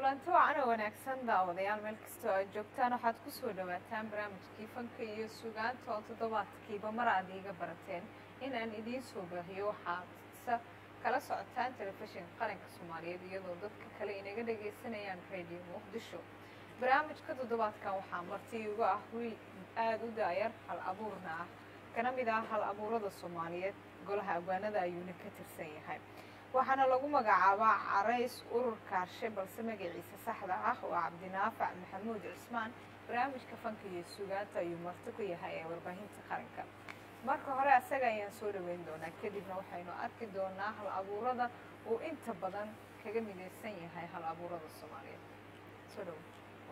kulanti wacan oo wanaagsan daawadayaal meel kastoo aad joogtaan waxaad ku soo dhawaataan barnaamijkii fanka iyo sugaanta oo toddobaadkiiba mar aad iiga barateen in aan idiin soo baahiyo waxaad sa kala socotaan telefishinka qaranka soomaaliyeed iyadoo dadka kale inaga dhagaysanayaan radio muqdisho barnaamijka toddobaadkan waxaa marti igu ah wiil aada u daayar hal abuurna ah kana mid ah hal abuurada soomaaliyeed golaha abwaanada ayuuna ka tirsan yahay waxaana lagu magacaabaa carays urur kaarshe balse magaciisa saxda ah waa cabdinaafac maxamuud cismaan barnaamijka fanka iyo sugaanta ayuu marti ku yahay ee warbaahinta qaranka marka hore asaga ayaan soo dhaweyn doonaa kadibna waxaynu arki doonaa hal abuurada uu inta badan kaga midaysan yahay hal abuurada soomaaliyeed soo dhawo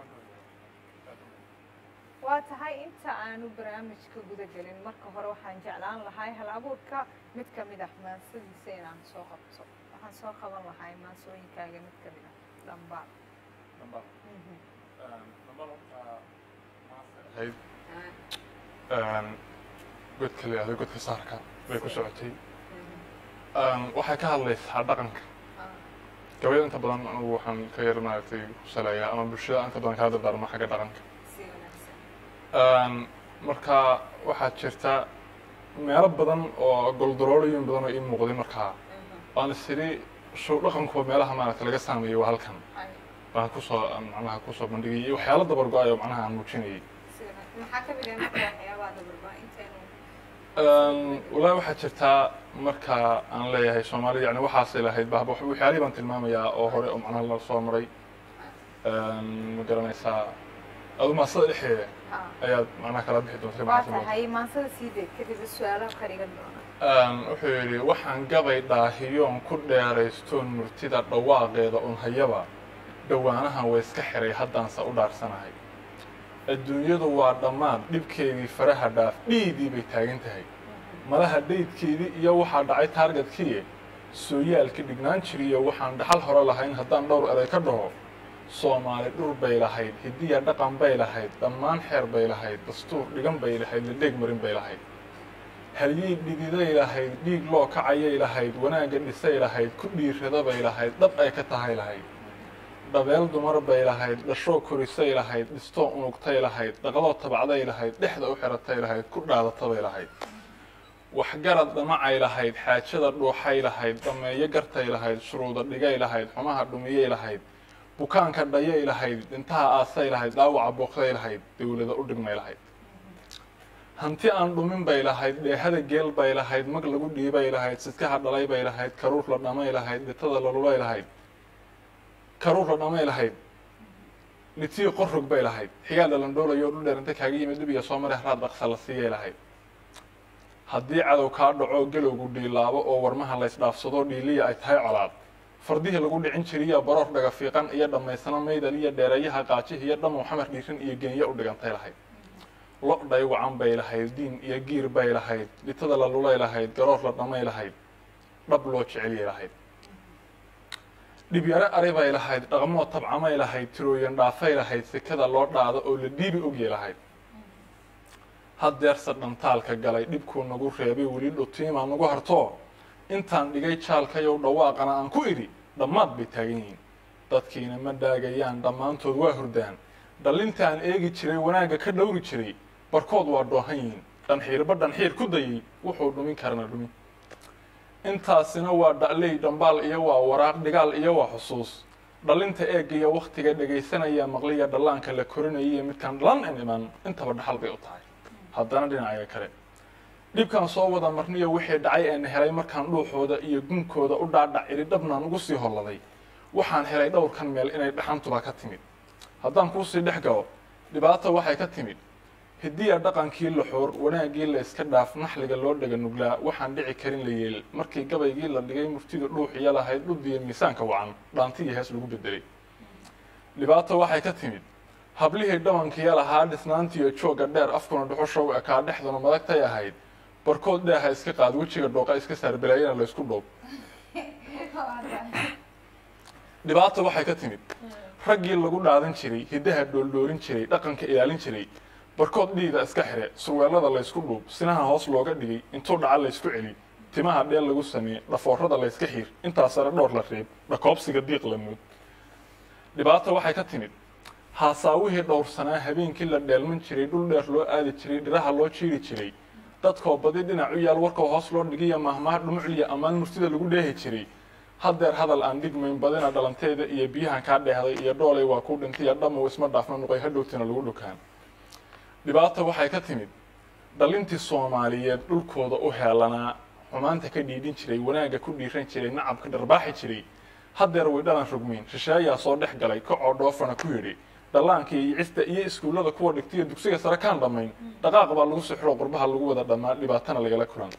waa tahay inta aanu barnaamijka guda gelin marka hore waxaan jeclaan lahay hal abuurka mid ka mid ah maansadiisa inaan soo qabto waxaan soo qaban lahay maansooyinkaaga mid ka mid ah dhambaal godka la yihahdo godka saarka bay ku socotay waxay ka hadlaysaa dhaqanka gabayada inta badan anugu waxaan ka yar maaragtay kusaleeyaa ama bulshada inta badan kala dardaarma xagga dhaqanka marka waxaa jirta meelo badan oo goldaroolooyin badan oo ii muuqday markaa waan isiri show dhaqankuwa meelaha maaragta laga saameeyey waa halkan baan kusoo macnaha kusoo bandhigay iyo waxyaalo dabar go-ay oo macnaha aan muujinayay maxaa ka mid ah marka waxyaabaha dabarba intaynu walaahi waxaa jirtaa marka aan leeyahay soomaalida yani waxaasay lahayd ba waxyaalihii baan tilmaamayaa oo hore oo macnaha la soo maray ma garanaysaa adu maasada dhexdeeda ayaad macnaha kala bixi doonta waa tahay maansada sii deed kadib su-aalaha qarigan doona wuxuu yidhi waxaan gabay dhaahiyoon ku dheeraystoon murtida dhawaaqeeda un hayaba dhowaanahan way iska xiray haddaanse u dhaarsanahay adduunyadu waa dhammaan dhibkeedii faraha dhaaf dhiidii bay taagan tahay malaha dhaydkeedii iyo waxaa dhacay taargetkii sooyaalka dhignaan jiriyo waxaan dhaxal hore lahayn haddaan dhowr eray ka dhaho soomaali dhur bay lahayd hidiya dhaqan bay lahayd dhammaan xeer bay lahayd dastuur dhigan bay lahayd la dheeg marin bay lahayd halyey dhididay lahayd dhiig loo kacayay lahayd wanaagga dhisay lahayd ku dhiirada bay lahayd dhab ay ka tahay lahayd dhabeel dumar bay lahayd dhashoo korisay lahayd dhistoo unugtay lahayd dhaqdoo tabacday lahayd dhexda u xiratay lahayd ku dhaadatabay lahayd waxgarad dhamacay lahayd xaajada dhuuxay lahayd dhameeyo gartay lahayd shuruuda dhigay lahayd xumaha dhumiyay lahayd bukaanka dhayay lahayd dhintaha aasay lahayd dhaawaca booqday lahayd dawlada u dhigmay lahayd hanti aan dhumin bay lahayd dheehada geel bay lahayd mag lagu dhiibay lahayd sidkaha dhalay bay lahayd karuur la dhamay lahayd dhitada la lulay lahayd karuur la dhamay lahayd dhitiyo qorrog bay lahayd xigaa dhalandhoolayo dhul dheer inta kaaga yimid dhibiya soo mare haraad dhaqsa la siiyay lahayd haddii cadow kaa dhaco galowgu dhiilaabo oo warmaha laysdhaafsado dhiiliya ay tahay colaad fardihii lagu dhicin jiriya baroor dhaga fiiqan iyo dhammaysano maydal iyo dheereeyaha qaajih iyo dhamow xamar dhiirin iyo genya u dhigantay lahayd lo' dhaywacan bay lahayd diin iyo giir bay lahayd dhitada la lulay lahayd garoor la dhamay lahayd dhab loo jeceliyay lahayd dhibyaro ari bay lahayd dhaqmoo tabcamay lahayd tirooyan dhaafay lahayd sekada loo dhaado oo la dhiibi ogyay lahayd haddeerse dhantaalka galay dhibkuu nagu reebay weli dhutiimaa nagu hartoo intaan dhigay jaalkayow dhawaaqana aan ku idhi dhammaad bay taagan yihiin dadkiina ma dhaagayaan dhammaantood waa hurdaan dhallintaan eegi jiray wanaagga ka dhowri jiray barkood waa dhoohan yihiin dhanxiirba dhanxiir ku dayay wuxuu dhumin karana dhumin intaasina waa dha'ley dhambaal iyo waa waraaq dhigaal iyo waa xusuus dhallinta eegaya wakhtiga dhegaysanaya maqliya dhallaanka la korinayaiyo midkaan dhalan in iman intaba dhaxal bay u tahay haddana dhinacaga kale dhibkaan soo wada marniyo wixii dhacay een helay markaan dhuuxooda iyo gunkooda u dhaadhac iri dhabnaan ugu sii holladay waxaan helay dhowrkan meel inay dhaxantuba ka timid haddaan kuusii dhex galo dhibaata waxay ka timid hidiya dhaqankii laxoor wanaaggii la iska dhaaf naxliga loo dhega nuglaa waxaan dhici karin la yeel markii gabaygii la dhigay murtidu dhuuxiya lahayd dhuddiya miisaanka wacan dhaantiyo hees lagu bedelay dhibaata waxay ka timid hablihii dhabankiya lahaa dhisnaantiyo joogga dheer afkuna dhuxushow ekaa dhexduna madagtay ahayd barkood dheeha iska qaad wejiga dhooqa iska saar balaayana laysku dhoob dhibaata waxay ka timid raggii lagu dhaadan jiray hiddaha dhooldhoolin jiray dhaqanka ilaalin jiray barkood dhiida iska xire surweelada laysku dhuub sinaha hoos looga dhigay intuu dhaca laysku celi timaha dheel lagu sameeye dhafoorada layska xiir intaa sare dhowr la reeb dhakoobsiga diiq la mood dhibaata waxay ka timid haasaawihii dhowrsanaa habeenkii la dheelman jiray dhul dheer loo aadi jiray dhiraha loo jiiri jiray dadkoo badi dhinac u yaal warkoo hoos loo dhigiya mahmaha dhumucliya ammaan murtida lagu dheehi jiray haddeer hadal aan dhigmayn badina dhalanteeda iyo biyahan kaa dheehday iyo dhoolay waa ku dhintay dhammow isma dhaafna nuqay hadhowtina lagu dhukaan dhibaata waxay ka timid dhalintii soomaaliyeed dhulkooda u heelanaa xumaanta ka dhiidhin jiray wanaagga ku dhiiran jiray nacabka dharbaaxi jiray haddeer way dhalan rugmiin shisheeyaa soo dhex galay kacoo dhoofana ku yidhi dhallaankii iyo cista iyo iskuullada kuwa dhigtaiyo dugsiga sare kaan dhammayn dhaqaaq baa lagu sixiro qurbaha lagu wada dhammaa dhibaatana lagala kulan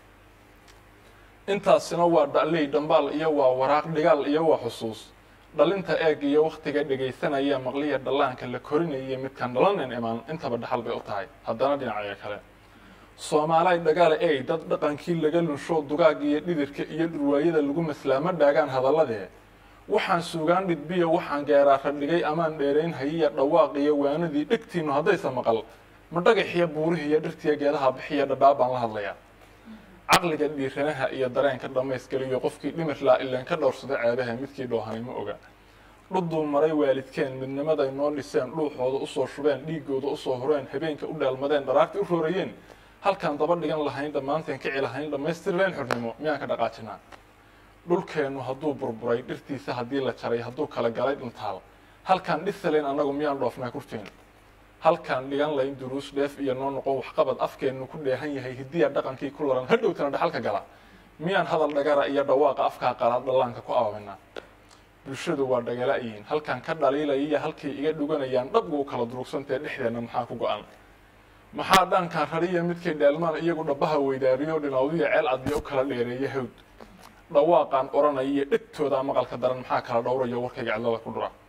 intaasina waa dha'ley dhambaal iyo waa waraaq dhigaal iyo waa xusuus dhalinta eeg iyo wakhtiga dhegaysanaya maqliya dhallaanka la korinaya midkaan dhalanan imaan intaba dhaxal bay u tahay haddana dhinacaga kale soomaalay dhagaale ey dad dhaqankii laga lunsho dugaag iyo dhididka iyo dhurwaayada lagu maslaamo dhaagaan hadalladee waxaan suugaan dhidbiya waxaan geeraara dhigay amaan dheerayn hayiya dhawaaq iyo waanadii dhegtiinnu haddaysa maqal ma dhagaxiyo buurihiiyo dhirtiya geedaha bixiya dhadhaab baan la hadlayaa caqliga dhiiranaha iyo dareenka dhammaysgeliyo qofkii dhimirlaa ileen ka dhowrsada ceebaha midkii dhoohanay ma oga dhuduu maray waalidkeen midnimaday noo dhiseen dhuuxooda usoo shubeen dhiigooda usoo horeen habeenka u dhaalmadeen dharaartii u roorayeen halkaan daba dhigan lahayn dhammaanteen kici lahayn dhammaystirleen xornimo miyaan ka dhaqaajinaa dhulkeennu hadduu burburay dhirtiisa haddii la jaray hadduu kala galay dhintaal halkaan dhisalayn annagu miyaan dhoofnaa kurteen halkaan dhigan layn duruus dheef iyo noo noqon waxqabad afkeennu ku dheehan yahay hidiya dhaqankii ku laran hadhowtana dhaxalka gala miyaan hadal dhagara iyo dhawaaqa afkaa qalaad dhallaanka ku aabinaa bulshadu waa dhagala-yiin halkaan ka dhaliilaya iyo halkay iga dhuganayaan dhabgu u kala durugsantae dhexdeenna maxaa ku go-an maxaa dhaankaan rariya midkay dheelmaan iyagu dhabaha weydaariyo dhinawdiya ceel cadbiya u kala dheereeya hawd dhawaaqaan odhanaya iyo dhegtoodaa maqalka daran maxaa kala dhowraya warkayga cidlada ku dhura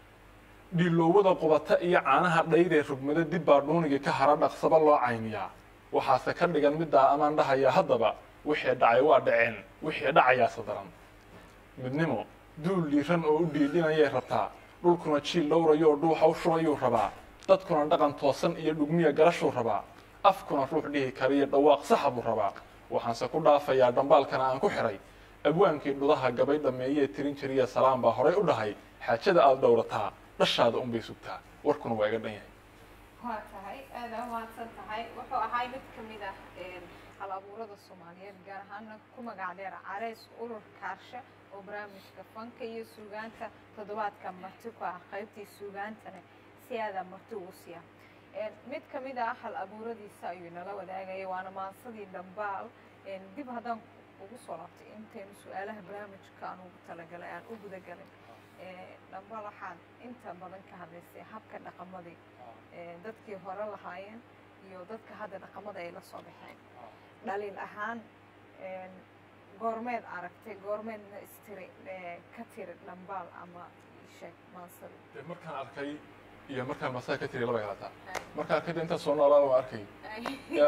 dhiiloowada qubata iyo caanaha dhayree rugmada dib baa dhuunigii ka hara dhaqsaba loo caymiyaa waxaase ka dhigan middaa amaan dhahaya haddaba wixii dhacay waa dhaceen wixii dhacayaase daran midnimo duul dhiiran oo u dhiidhinayay rabtaa dhulkuna jiil dhowrayoo dhuuxa u shubayuu rabaa dadkuna dhaqan toosan iyo dhugmiya garashuu rabaa afkuna ruux dhihi kariyo dhawaaq saxa buu rabaa waxaanse ku dhaafayaa dhambaalkana aan ku xiray abwaankii dhudaha gabay dhammeeyee tirin jiriya salaam baa horay u dhahay xaajada aada dhowrataa dhashaada unbay sugtaa warkuna waa iga dhan yahay waa tahay aada mahadsan tahay wuxuu ahay mid ka mid ah hal abuurada soomaaliyeed gaar ahaana ku magac dheer carays urur kaarshe oo barnaamijka fanka iyo suugaanta toddobaadka marti ku ah qaybtii suugaantana si aada marti ugu siiya mid ka mid ah hal abuuradiisa ayuu inala wadaagaya waana maansadii dhambaal dib haddaan ugu soo laabtay intaynu su-aalaha barnaamijka aan ugu talagalay aan u gudagalay dhambaal waxaad inta badan ka hadlaysay habka dhaqamadii dadkii hore lahaayeen iyo dadka hadda dhaqamada ay la soo baxeen dhaliil ahaan goormeed aragtay goormeedna istiri ka tiri dhambaal ama sheeg maansada markaan arkay iyo markaan masaa ka tiri laba galataa markaan arkay intaan soo noolaaba waan arkay ya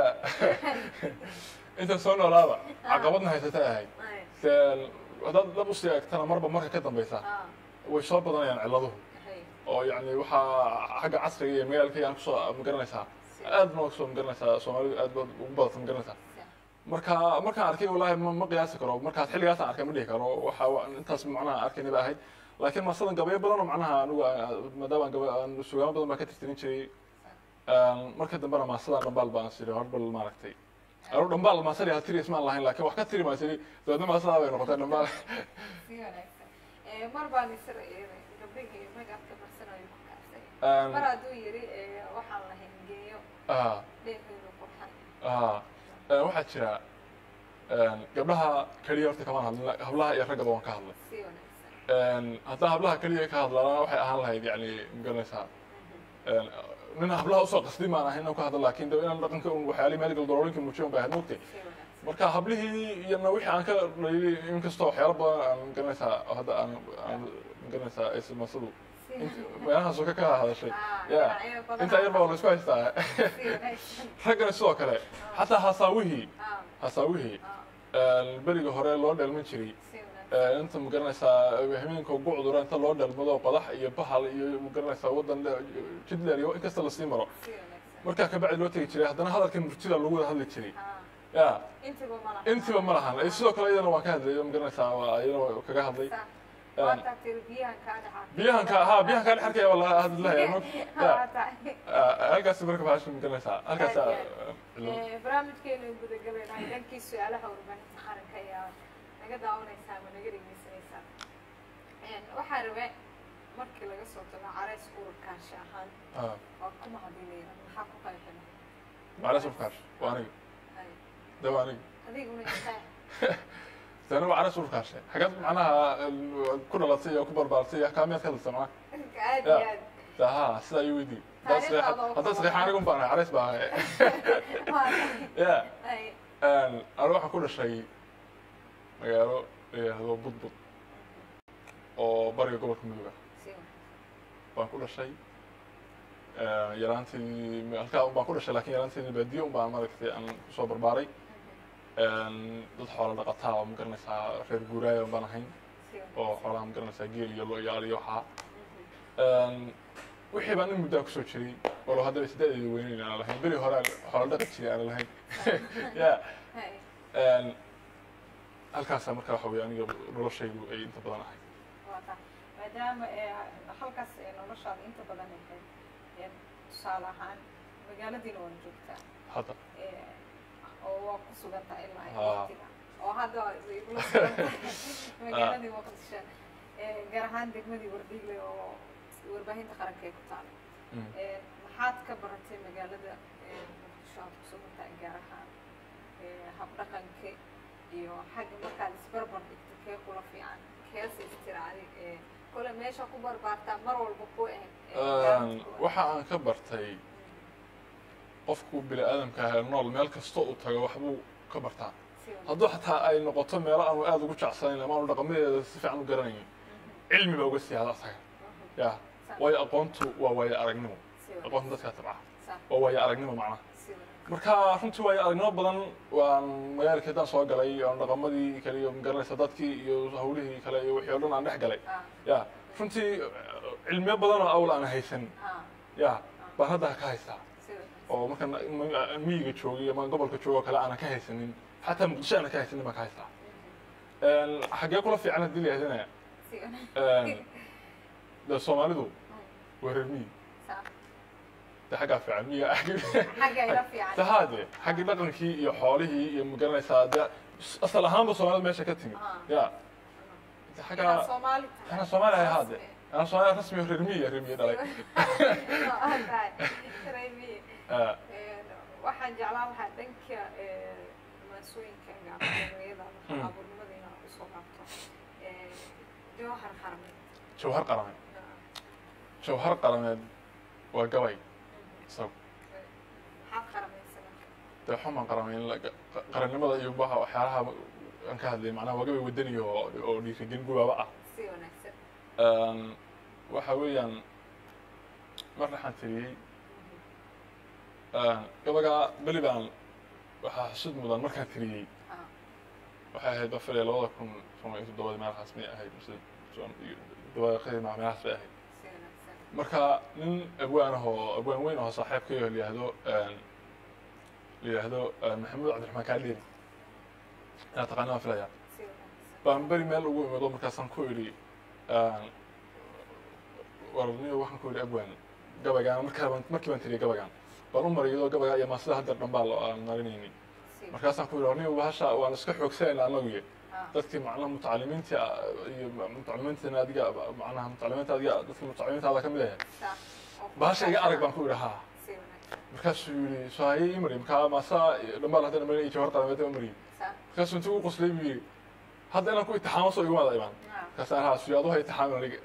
intaan soo noolaaba caqabadna haysata ahayd haddaad dab usii eegtana marba marka ka dambaysa way soo badanayaan ciladuhu oo yani waxaa xagga casriga iyo magaalkayga aan kusoo magaranaysaa aad ma soo magaranaysaa soomaalidu aad baad ugu badata magaranaysaa marka markaan arkay wallahi ma ma qiyaasi karo markaas xilligaasaan arkay ma dhihi karo waxa intaas macnaha arkayna ba ahayd laakiin masadan gabayo badan oo macnaha anigu maadaama gaba sugaamo badan baan ka tirtirin jiray marka dambena maasadan dhambaal baan siri horbal maaragtay anu dhambaal maasadi ha tiri ismaan lahayn laakiin wax ka tiri maasiri dabeedna maasadaa bay noqotay dhambaal si wanaagsan mar baan isra gabdhihii magabka barsanayo ku kaabsay mar hadduu yiri waxaan lahayn geeyo dheeheedu qurxan waxaa jira gabdhaha keliya horta kamaan hadlin hablaha iyo raggaba waan ka hadlay si wanaagsan haddaan hablaha keliya ka hadlaana waxay ahaan lahayd yani magaranaysaa nin hablaha usoo qasdi maan ahayn inaan ka hadla laakin de inaan dhaqanka un waxyaalihi medical daroolinka muujiyan bay ahayd mogtay si wanaagsan marka hablihii iyana wixii aan ka dhaliyay inkastoo waxyaalo badan aan magaranaysaa hadda aan aan magaranaysaa ismasadu meelahaasoo ka ka hadashay ya inta yar baa la isku haystaa raggana sidoo kale xataa hasaawihii hasaawihii beriga hore loo dheelman jiray inta magaranaysaa hameenka gucdura inta loo dheelmado qodax iyo bahal iyo magaranaysaa wadan jidler iyo inkasta lasii maro markaa kabacdi loo tegi jiray haddana hadalka murtida lagu wada hadli jiray ya intiba ma lahan sidoo kale iyadana waan ka hadlay magaranaysaa waa iyadana kaga hadlay waa taagtay biyahan kaa dhaxaa biyahan ka haa biyahan kaa dhexarkaya waa laga hadlayaa ma waa tahay halkaas marka bahasha magaranaysaa halkaas barnaamijkeenu gudagabaynahay dhankii su-aalaha warbaahinta qaranka ayaa naga daawanaysaa ama naga dhegeysanaysaa waxaa rabe markii laga soo tago carays ururkaashi ahaan waa ku mahadinayna maxaa ku qaybana macala sufkaash waa aniga de waa aniga adiguna intaa tani waa caras urkaashe xagad macnaha ku dhalatay oo ku barbaartay kaamiyaad ka hadlaysa macnaha aad iyo aad ha sidaa iyo weydii haddaad saxiixa aniga un baan ahay carais baa ahay waa ya tahay aniga waxaan ku dhashay magaalo la yidhaahdo budbud oo bariga gobolka mudug ah baan ku dhashay yaraantii halkaa un baan ku dhashay lakin yaraanteedii baadiye un baan maaragtay aan kusoo barbaaray dad xoola dhaqataa oo magaranaysaa reer guuraaya un baan ahayn oo xoolaha magaranaysaa geel iyo lo iyo al iyo waxaa wixii baan in muddaa kusoo jiray walow haddaba sideedeeda weyneyn aan lahayn beri hore xoola dhaqan jiray aan lahayn ya halkaasaa marka waxa weye aniga noloshaydu ay inta badan ahayd waa tahay maadaama halkaas noloshaada inta badan ahayd tusaale ahaan magaaladiina waa joogtaa hadda oo waa ku sugan tahay ilaa ay Haa. waqtiga oo hadda way igula sugan tahay magaaladii muqdisho gaar ahaan degmadii wardhigle oo warbaahinta qaranka ay ku taalo Mm. maxaad ka baratay magaalada muqdisho aad ku sugan tahay gaar ahaan habdhaqanka iyo xagga markaad isbarbar dhigto kee kula fiican keese istiraadi kole meesha ku barbaartaa mar walba ku ahayd waxa aan ka bartay qofku bini aadamka ah ee nool meel kasta uu tago waxbuu ka bartaa hadduu xataa ay noqoto meelo aanu aada ugu jecsanayn ama aanu dhaqamadeeda si fiican u garanayn cilmi baa uga sii hada asaga ya waayo aqoontu waa waayo aragnimo aqoonta dadkaa tabca waa waayo aragnimo macnaha marka runtii waayo aragnimo badan waan magaalkii haddaan soo galay aan dhaqamadii kale iyo magaranaysa dadkii iyo hawlihii kale iyo wixii o dhan aan dhex galay ya runtii cilmiyo badan oo awl aan haysan ya baan hadda ka haystaa oo marka miyiga joogay ama gobolka joogo kale aanan ka haysanin xataa muqdisho aanan ka haysanin baan ka haystaa xaggee kula fiican haddii la yahdana de soomaalidu waa reer miyi de xaggaa fiican miyiga tahaade xaggii dhaqankii iyo xoolihii iyo magaranaysaa de asal ahaanba soomaalida meesha ka timid ya de xaggaa anaa soomaali ahay haade anaa soomaali rasmi reer miyi reer miyi dhalay waxaan jeclaan lahaa dhanka maasooyinka gaariyada abuurnimada inaad usoo qaabto jawhar qarameed jawhar qarameed jawhar qarameed waa gabay isagu maxaad qaramaysan dee xumaan qarameyn qarannimada iyo baha waxyaalaha aan ka hadlay macnaha waa gabay wadani oo oo dhiirigelin gubaaba ah si wanaagsan waxa weeyaan mar waxaan tiriyey gabagaa beli baan waxaa xusud mudan markaan tiriyey waxay ahayd bafile labada kun toban iyo toddobada meelahaas may ahayd mise dabaaqadii meelahaas bay ahayd si wanaagsan marka nin abwaan ahoo abwaan weyn ahoo saaxiibkayo la yihahdo la yihahdo maxamuud cabdiraxmaan kaadheeri inaad taqaanaa filaya si wanaagsan baan beri meel ugu imado markaasaan ku idhi warniyo waxaan ku idhi abwaan gabaygaan markaa baan markii baan tiriyay gabaygaan baan u mariyadoo gabaygaa iyo maasida hadda dhanbaa lo aan marinaynin si markaasaan ku idhi warniyo bahasha waan iska xoogsanayna anaguye ah dadkii macnaha mutacalimiinta iyo mutacalimiintina adiga macnaha mutacalimiinta adiga dadkii mutacalimiintaada ka mid ahe saa bahasha iga arag baan ku idhi haa si wanaagsan markaasuu yidhi soohaye ii mari markaa maasaa dhambaal haddana marin iyo jawhar qarameed ma mariyey saa markaasuu intuu u qoslay buu yidhi hadda inaan ku itixaamo soo iguma ada imaan ah markaasaan haa suyo aduha itixaamin aniga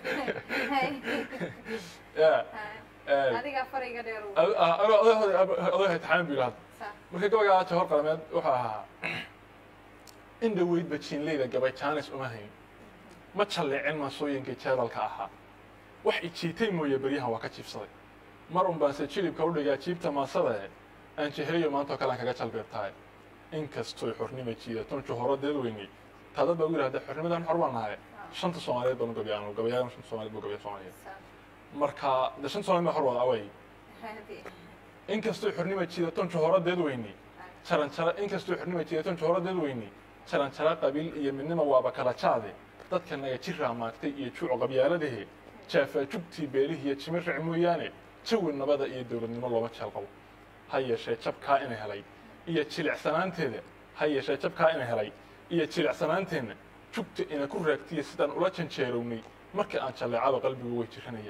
ya adiga fariga dheer uu adoha itixaamin buu yidhi hadda saa marka gabaygaa jawhar qarameed wuxuu ahaa in dhaweyd bajiinleyda gabay jaanis uma hayn ma jalleecin maasooyinkii jeedalka ahaa wax ijiitay mooye beryahan waa ka jiibsaday mar un baanse jilibka u dhigaa jiibta maasadae aan jeheliyo maantoo kalean kaga jalbeebtahay inkastoy xornima jiidaton juhoro deedweynay taadad baa ugu yidhahda xornimadan xor baan nahay shanta soomaaliyeed baan u gabayaan gabayaagan shanta soomaaliyeed buu gabaya soomaaliyeed saa marka de shanta soomaaliyeed baa xor wada away hadi inkastoy xornima jiidaton juhoro deedweynay jaran jara inkastoo xornima jiidaton juhoro deedweynay jaran jara qabiil iyo midnima waaba kala jaade dadka naga jiraa maagtay iyo juuc qabyaaladahe jaafaa jugtii beelihiiyo jimiric mooyaane jawi nabada iyo dowladnimo looma jeel qabo ha yeeshee jabkaa ina helay iyo jilicsanaanteeda ha yeeshee jabkaa ina helay iyo jilicsanaanteenna jugta ina ku raagtiya sidaan ula janjeerownay markii aan jalleecaba qalbigu way jiranaya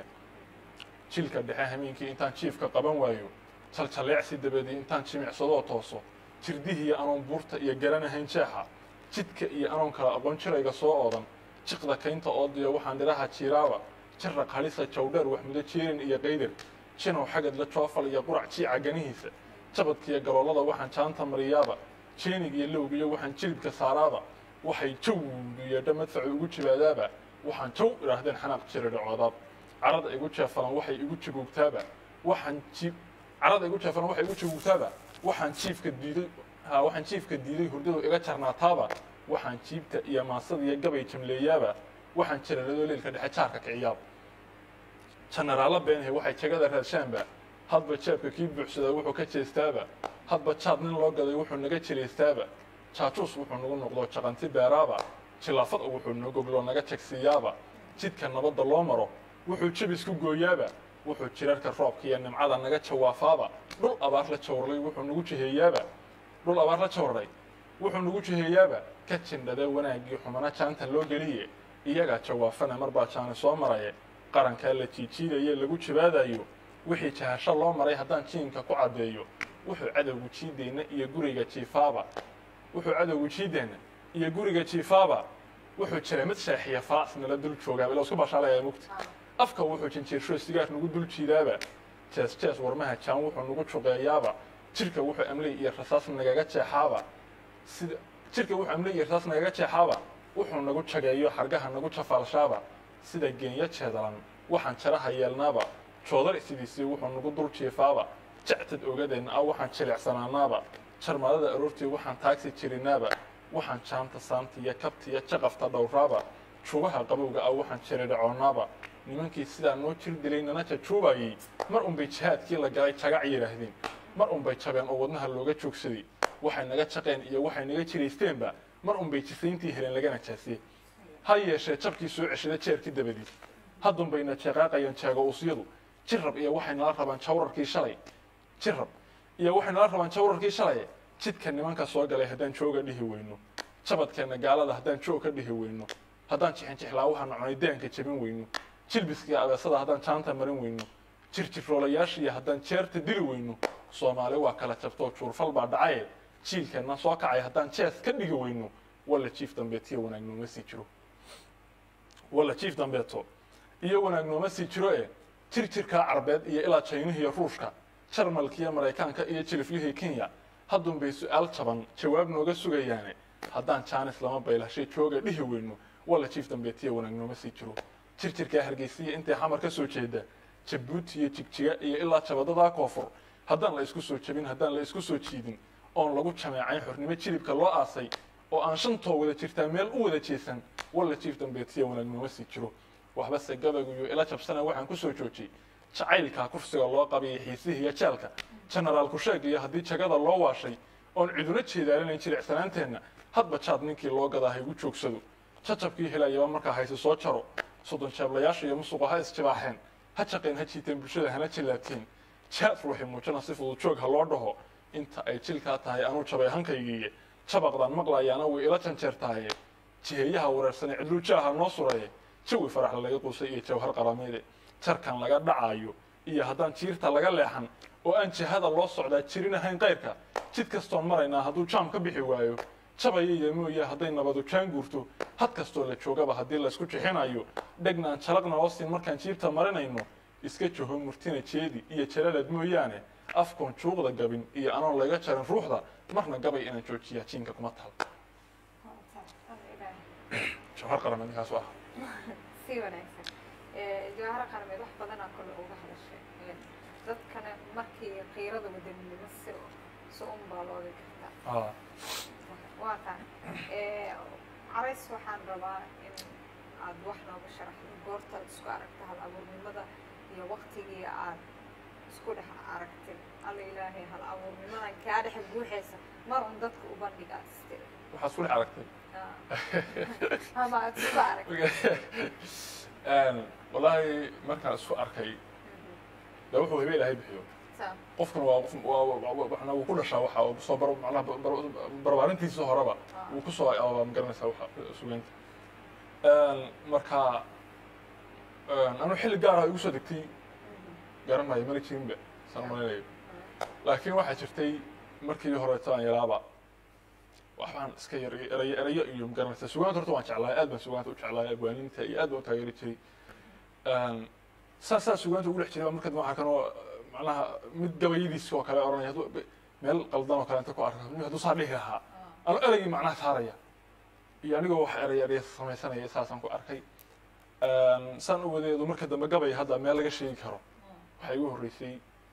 jilka dhexe hameenkii intaan jiifka qaban waayo jaljalleecsi dabadii intaan jimicsadoo tooso jirdihiiyo anoon buurta iyo garanahayn jeexa jidka iyo anoon kala aqoon jirayga soo oodan jiqda kaynta oodiyo waxaan dhiraha jiiraaba jaraq halisa jawdheer waxmudo jeerin iyo qaydar jinow xagad la joofal iyo qurac jiica ganihiisa jabadkiiyo galoolada waxaan jaanta mariyaaba jeenig iyo lowgiyo waxaan jilibka saaraaba waxay jaw yeedha madfacu igu jibaadaaba waxaan jaw idhaahdeen xanaaq jira dhacoodaab carada igu jeefalan waxay igu jagoogtaaba waxaan jiib carada igu jeefalan waxay igu jagoogtaaba waxaan jiifka diiday ha waxaan jiifka diiday hurdadu iga jarnaataaba waxaan jiibta iyo maasada iyo gabay jamleeyaaba waxaan jiraradoo leelka dhexe jaarka kiciyaaba janaraalla beenahe waxay jagada raadshaanba hadba jeebka kii buuxsadaa wuxuu ka jeestaaba hadba jaad nin loo gaday wuxuu naga jiraystaaba jaajuus wuxuu nagu noqdo jaqanti beeraaba jilaafad wuxuu nogogloo naga jegsiiyaaba jidka nabadda loo maro wuxuu jabisku gooyaaba wuxuu jirarka roobka iyo nimcada naga jawaafaaba dhul abaar la jawrlay wuxuu nagu jiheeyaaba dhul abaar la jawrlay wuxuu nagu jiheeyaaba ka jindhadee wanaaggii xumana jaanta loo geliye iyagaa jawaafana mar baa jaani soo maraye qarankaa la jiijiidaye lagu jibaadayo wixii jahasho loo maray haddaan jiinka ku caddeeyo wuxuu cadowgu jiideenna iyo guriga jiifaaba wuxuu cadowgu jiideenna iyo guriga jiifaaba wuxuu jiray mid sheexiya faas nala dul joogaaba ila isku bashaalaya mugta afka wuxuu jinjiirsho sigaar nagu dul jiidaaba jees jees warmaha jaan wuxuu nagu juqeeyaaba jirka wuxuu amley iyo rasaas nagaga jeexaaba sida jirka wuxuu amley iyo rasaas nagaga jeexaaba wuxuu nagu jageeyo xargaha nagu jafaalshaaba sida geenya jeedalan waxaan jaraha yeelnaaba joodar sidiisii wuxuu nagu dul jiifaaba jactad ogadeenna ah waxaan jilicsanaanaaba jarmadada aroortii waxaan taagsi jirinaaba waxaan jaanta saanta iyo kabta iyo jaqafta dhowraaba juubaha qabowga ah waxaan jiridhacoonaaba nimankii sidaa noo jir dilay nana jajuubayey mar unbay jihaadkii la galay jagac yidhaahdeen mar unbay jabeen oo wadnaha looga joogsaday waxay naga jaqeen iyo waxay naga jiraysteenba mar unbay jisayntii heleen lagana jaasiyey ha yeeshee jabkii soo ceshada jeerkii dabadii haddunbayna jeeqaaqayeen jeego usyadu jirrab iyo waxay nala rabaan jawrarkii shalay jirrab iyo waxay nala rabaan jawrarkii shalay jidka nimanka soo galay haddaan jooga dhihi weyno jabadkeenna gaalada haddaan joog ka dhihi weyno haddaan jixin jixlaawaha nocnay daanka jabin weyno jilbiskii abeesada haddaan jaanta marin weyno jirjiroolayaashiiyo haddaan jeerta dili weyno soomaali waa kala jabtoo juurfal baa dhacaye jiilkeenna soo kacay haddaan jees ka dhigi weyno walla jiif dambeetiyo wanaag nooma sii jiro walla jiif dambeeto iyo wanaag nooma sii jiro e jir jirkaa carbeed iyo ilaa jaynihiiyo ruushka jarmalkiiyo maraykaanka iyo jiliflihii kenya haddunbay su-aal jaban jawaab nooga sugayaane haddaan jaanis lama baylashay jooga dhihi weyno walla jiif dambeetiyo wanaag nooma sii jiro jir jirkaa hargeysiya intay xamar ka soo jeeda jabuuti iyo jigjiga iyo ilaa jabadadaa koonfur haddaan la isku soo jebin haddaan la isku soo jiidin oon lagu jameecayn xornimo jilibka loo aasay oo aan shantoo wada jirtaa meel u wada jeesan walla jiif dambeetiya wanaag nooma sii jiro waxbase gabayguyo ila jabsana waxaan ku soo joojiyey jacaylkaa kursiga loo qabiyay xiisihii iyo jeelka jenaraal kusheeg iyo haddii jagada loo waashay oon ciduna jeedaalinayn jilicsanaanteenna hadba jaad ninkii loo gadaa ha igu joogsado jajabkii helayaba markaa hayse soo jaro soddon jeeblayaasha iyo musuqa ha isjibaaxeen ha jaqeen ha jiiteen bulshada hana jillaabteen jaad ruuxi muujana si fudud joog ha loo dhaho inta ay jilkaa tahay anuu jabay hankaygiiye jabaqdaan maqlayaana way ila janjeertahaye jiheeyaha wareersane cidluujaaha noo suraye jawi faraxla laga quusay iyo jawhar qarameede jarkan laga dhacaayo iyo haddaan jiirta laga leexan oo aan jihada loo socdaa jirin ahayn qayrka jid kastoon maraynaa hadduu jaam ka bixi waayo jabaya iyo mooye hadday nabadu jaan guurto had kastoo la joogaba haddii laysku jixinayo dhegnaan jalaqna hoosin markaan jiirta marinayno iska joho murtina jeedi iyo jalalaad mooyaane afkoon juuqda gabin iyo anoon laga jarin ruuxda marna gabay inaan joojiyaa jiinka kuma taal jawhar qarameed ninkaas ah si wanaagsan jawaharo qarameed wax badanaa kole uga hadashay dadkana markii qiirada wadaninimo si si un baa looga kartaa waa taan carays waxaan rabaa in aad wax nooga sharaxdo goortaad isku aragta hal abuurnimada iyo waktigii aad isku dhex aragtay alla ilaahay hal abuurnimadan kaa dhex buuxaysa mar un dadka u bandhigaad istiri waxaad isku dhex aragtay Ah. ama aad isku aragtay Een, wallaahi markaan isku arkay de wuxuu hibe ilaahay bixiyo Saa. qofkuna waa qof waa waa- waa- waxna wuu ku dhashaa waxa uu soo bar macnaha bar- bar- barbaarintiisa horeba Ah. wuu ku soo abaa ma garanaysaa waxa sugeynta Een, marka een, anu xilli gaar ah igu soo degtay garan maayo mala jirinba saan malaynayo laakiin waxaa jirtay markii horeeto aan yaraaba waxbaan iska yar erayo erayo iyo magaranaysa sugaanta horta waan jeclaay aad baan sugaanta u jeclaay abwaaninta iyo aad baan u taageeri jiray Een, saas saa sugaanta ugu dhex jiray baa marka dambe waxaa kanoo macnaha mid gabayadiisa oo kale oranaya hadduu be- meel qaldan oo kale inta ku arko nin hadduu saa dhihi lahaa ano eraygii macnaha saaraya iyo anigoo wax eraya eraya samaysanaya saasaan ku arkay Een, saan u wadeedu marka dambe gabay hadda meel laga sheegi karo waxaa igu horreysay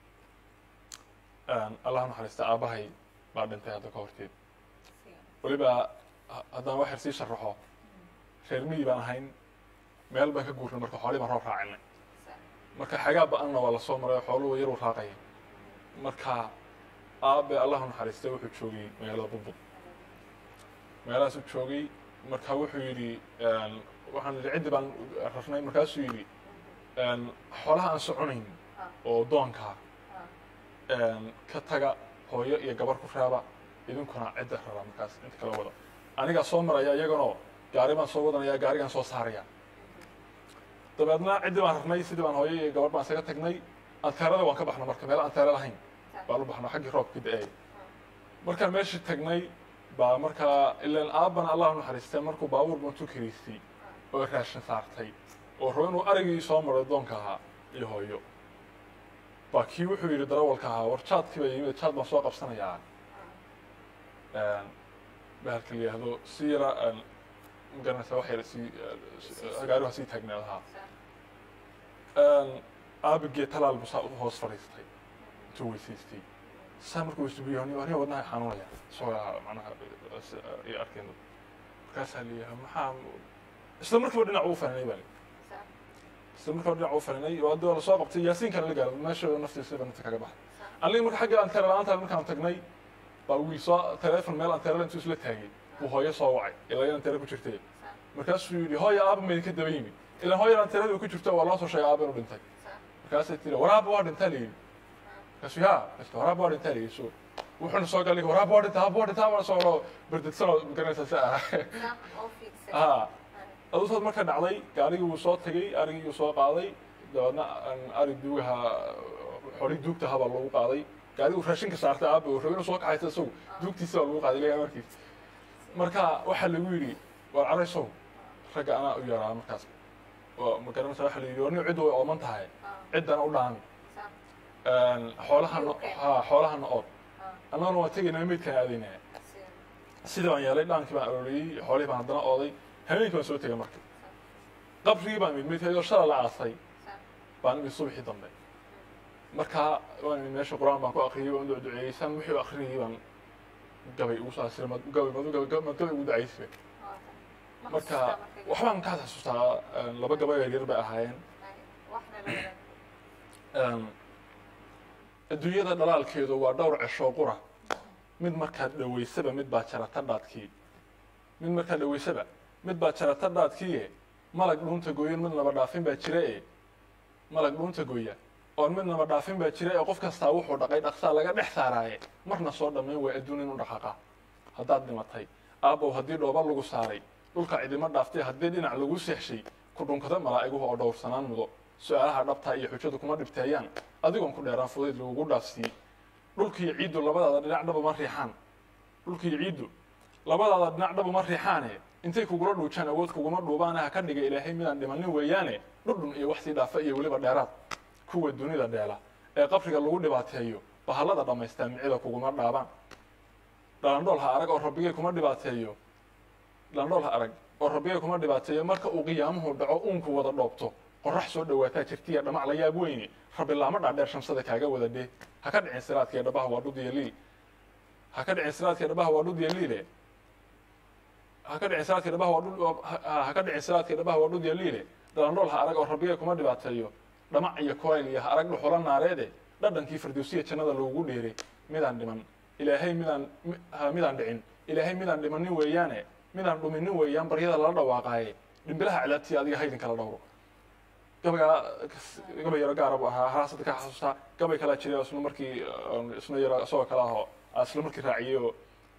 een, allah naxariista aabbahay baa dhintay hadda ka horteed weliba ha- haddaan wax yar sii sharaxo reer miyi baan ahayn meel baan ka guurnay marka xoolii baan roob raacinay marka xagaa ba-anna waa lasoo maray oo xooluhu yar u raaqaya marka aabe allahu naxariistay wuxuu joogay magaalada bubbud meelahaasuu joogay marka wuxuu yidhi een, waxaan yidhi ciddi baan rarnay markaasuu yidhi een, xoolaha aan soconayn oo doonkaa een, ka taga hooyo iyo gabar ku reeba idinkuna cidda rara markaas inta kala wada anigaa soo maraya iyaganoo gaari baan soo wadanaya gaarigaan soo saaraya dabeedna ciddii baan rarnay sidii baan hooyo iyo gabar baan isaga tagnay anteerada waan ka baxna marka meel anteere lahayn baan u baxna xaggii roobka da-ay markaan meeshii tagnay baa markaa ilaan aabbana allahu naxariistay markuu baabuur bantu kiriistay oo raashin saartay oo rabo inuu arigii soo maray doonka ahaa iyo hooyo baa kii wuxuu yidhi darawalka ahaa war jaadkii baa yimid jaad baan soo qabsanayaa Een, bahalka la yidhaahdo si yara een, ma garanaysa wax yar sii gaariha sii taagneed ahaa aabigee talaal buu saa u hoos fadhiistay intuu weysaystay saa markuu weysubiyo aniga wadnaha xanuunaya isagoo macnaha iyo arkeen markaasaa leeyahay maxaa isla markiiba dhinac uu faninay baa isla markiiba dhinac uu faninay oo hadda waa lasoo qabtay yaasiinkana la gaaro meesha naftiisa nafta kaga baxay aniga marka xagga anteera la-aanta markaan tagnay baa wiil soo teleefon meel anteera intuu isla taagay buu hooyo soo wacay ilaa in anteera ku jirtay markaasuu yidhi hooya aaba maydinka daba yimid ilaa hooyan anteerada ku jirto waa loo soo sheegay aaba inuu dhintay markaasay tiri waraaba waa dhintaa la yidhi markaasuu yaa markaasuu waraaba waa dhintaa la yidhi so wuxuuna soo galay waraaba waa dhintaa aaba waa dhintaa baa soo loo berdedsanoo magaranaysa si ah ha aduusood marka dhacday gaarigii wuu soo tegey arigii wuu soo qaaday dabeedna ari duugaha xoli duugta habaa lagu qaaday gaarigu raashinka saartay aaba uu rabo inuu soo kaxaysa isagu duugtiisa baa lagu qaaday ilaa markiis marka waxaa lagu yidhi waar caraysow ragga anaa u yaraa markaas oo ma garanaysa waxaa la yidhi war nin ciddu way ooman tahay ciddana u dhaami xoolahana ha xoolahana ood annaguna waan tegaynaa meydkaan aadaynaa sidii baan yeelay dhaankii baan arooriyey xoolihii baan haddana ooday habeenkii baan soo tegay marka qabrigii baan imid meydka iyadoo shala la aasay baan imid subaxii dambe marka waan imid meesha qur-aan baan ku akriyey waan ducduceeyey san wixii u akrinayay baan gabay ugu saasira mad gabay mad gabay mad gabay ugu ducaysay marka waxbaan ka xasuustaa laba gabay yar yar bay ahaayeen adduunyada dhalaalkeedu waa dhowr ceshoo qura mid markaad dhaweysaba mid baa jarata dhaadkii mid markaad dhaweysaba mid baa jarata dhaadkiie malag dhuunta gooyan mid naba dhaafin baa jira e malag dhuunta gooya oon mid naba dhaafin baa jira ee qof kastaa wuxuu dhaqay dhaqsaa laga dhex saaraaye marna soo dhammayn waa adduun inu dhaqaqa haddaad dhimatay aabbow haddii dhooba lagu saaray dhulka cidima dhaaftay haddii dhinac lagu seexshay ku dhunkada malaa'iguhu oo dhowrsanaan mudo su-aalaha dhabtaa iyo xujadu kuma dhibteeyaan adigoon ku dheeraan fudayd lagugu dhaafsiiyey dhulkiiyo ciiddu labadaada dhinac dhaba ma riixaan dhulkiiyo ciiddu labadaada dhinac dhaba ma riixaane intay kugula dhuujaan awood kuguma dhuubaane ha ka dhiga ilaahay midaan dhimanin weeyaane dhudhun iyo wax sii dhaafa iyo weliba dheeraad kuwa dunida dheela ee qabriga lagu dhibaateeyo bahallada dhammaystaa micida kuguma dhaabaan dhalandhool ha arag oo rabbigay kuma dhibaateeyo dhalandhool ha arag oo rabbigay kuma dhibaateeyo marka uu qiyaamuhu dhaco uunku wada dhoobto qorax soo dhawaataa jirtiya dhamac la yaab weyne rabbi laama dhaadheer shamsada kaaga wada dhee ha ka dhicin siraadka dhabaha waa dhud iyo liil ha ka dhicin siraadka dhabaha waa dhud iyo liile ha ka dhicin siraadka dhabaha waa dhud ha ka dhicin siraadka dhabaha waa dhud iyo liile dhalandhool ha arag oo rabbigay kuma dhibaateeyo dhamac iyo koyl iyo ha arag dhuxula naareede dhadhankii firdowsiya jannada lagugu dheeray midaan dhiman ilaahay midaan midaan dhicin ilaahay midaan dhimanin weeyaane midaan dhuminin weeyaan baryada lala dhawaaqaaye dhimbilaha cilaabtii adiga haydin kala dhowro gabaygaa gabay yaro gaara buu ahaa haraasada ka xasuustaa gabay kalaa jiray oo isna markii isna yaro isagoo kale ahoo isla markii raaciyey oo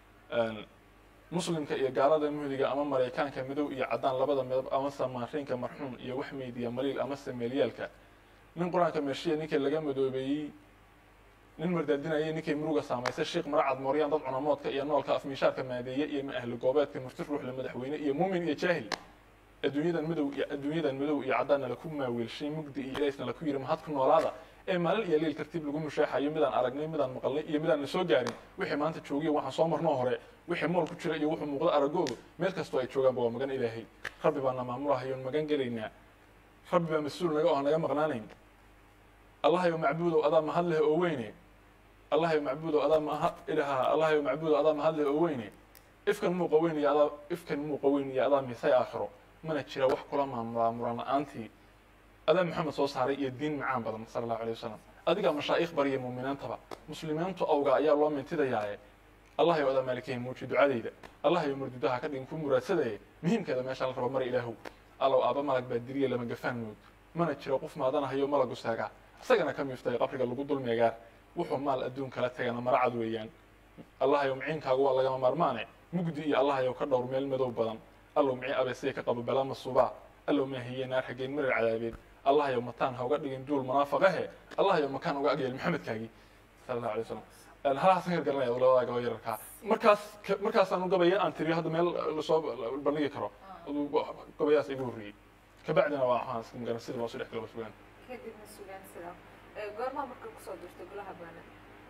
muslimka iyo gaalada muhdiga ama maraykaanka midow iyo caddaan labada midab ama samaariinka marxuum iyo wax meydiya maliil ama sameelyaalka nin qur-aanka meeshiya ninkii laga madoobeeyey nin mardaadinayay ninkay muruga saamaysay sheekh maracad mooryaan dad cunamoodka iyo noolka afmiishaarka maadeeye iyo ahli goobeedka murti ruuxle madaxweyne iyo muumin iyo jaahil adduunyadan madow iyo adduunyadan madow iyo caddaanna laku maaweelshay mugdi iyo ilaysna laku yidhi mahad ku noolaada ee maalin iyo liil tartiib lagu musheexayo midaan aragnay midaan maqalnay iyo midaan na soo gaarin wixii maanta joogiyo waxaan soo marnoo hore wixii mool ku jira iyo wuxuu muuqdo aragoodu meel kastoo ay joogaanba waa magan ilaahay rabbi baana maamulahayoon magan gelaynaa rabbi baa mas-uul naga oo naga maqnaanayn allahayo macbuudow adaa mahad leh oo weyne allahayo macbuudow adaa maha ilaha allahayo macbuudow adaa mahad leh oo weyne ifkan muuqa weyn iyo adaa ifkan muuqa weyn iyo adaa misay aakhiro mana jira wax kula maamulaa muran la-aantii adaa maxamed soo saaray iyo diin macaan badan sala allahu alay wasalam adigaa mashaaikh bariya muuminiintaba muslimiintu awga ayaa loo mintidayaaye allahayo adaa maalikahii muuji ducadayda allahayo mardudaha ka dhigin ku muraadsadaya muhiimkeeda meeshaan la rabo mara ilaahow allow aaba malag baa diriya lama gafaan mood mana jiro qof maadanahayo malagu saagaa isagana ka miiftay qabriga lagu dulmeegaar wuxuu maal adduun kala tagana maracad weeyaan allahayo miciinkaagu waa lagama maarmaane mugdi iyo allahayo ka dhowr meel madow badan allow micii abeesaya ka qabo balaa masuubaa allow maahiye naar xaggeen marar cadaabeed allahayo mataan ha uga dhigin duul munaafaqahe allahayo makaan uga agyeel maxamedkaagii sala allahu alay wasalam halahaasan yar garanaya labada gaba yararkaa markaas markaasaan u gabaya aan tiriyo hadda meel lasoo bandhigi karo gabayaas igu horreeyey kabacdina waa waxaan magaran sida loo soo dhex galo sugaan kadibna sugaan sidaa goormaa marka kusoo dirtay golaha baanada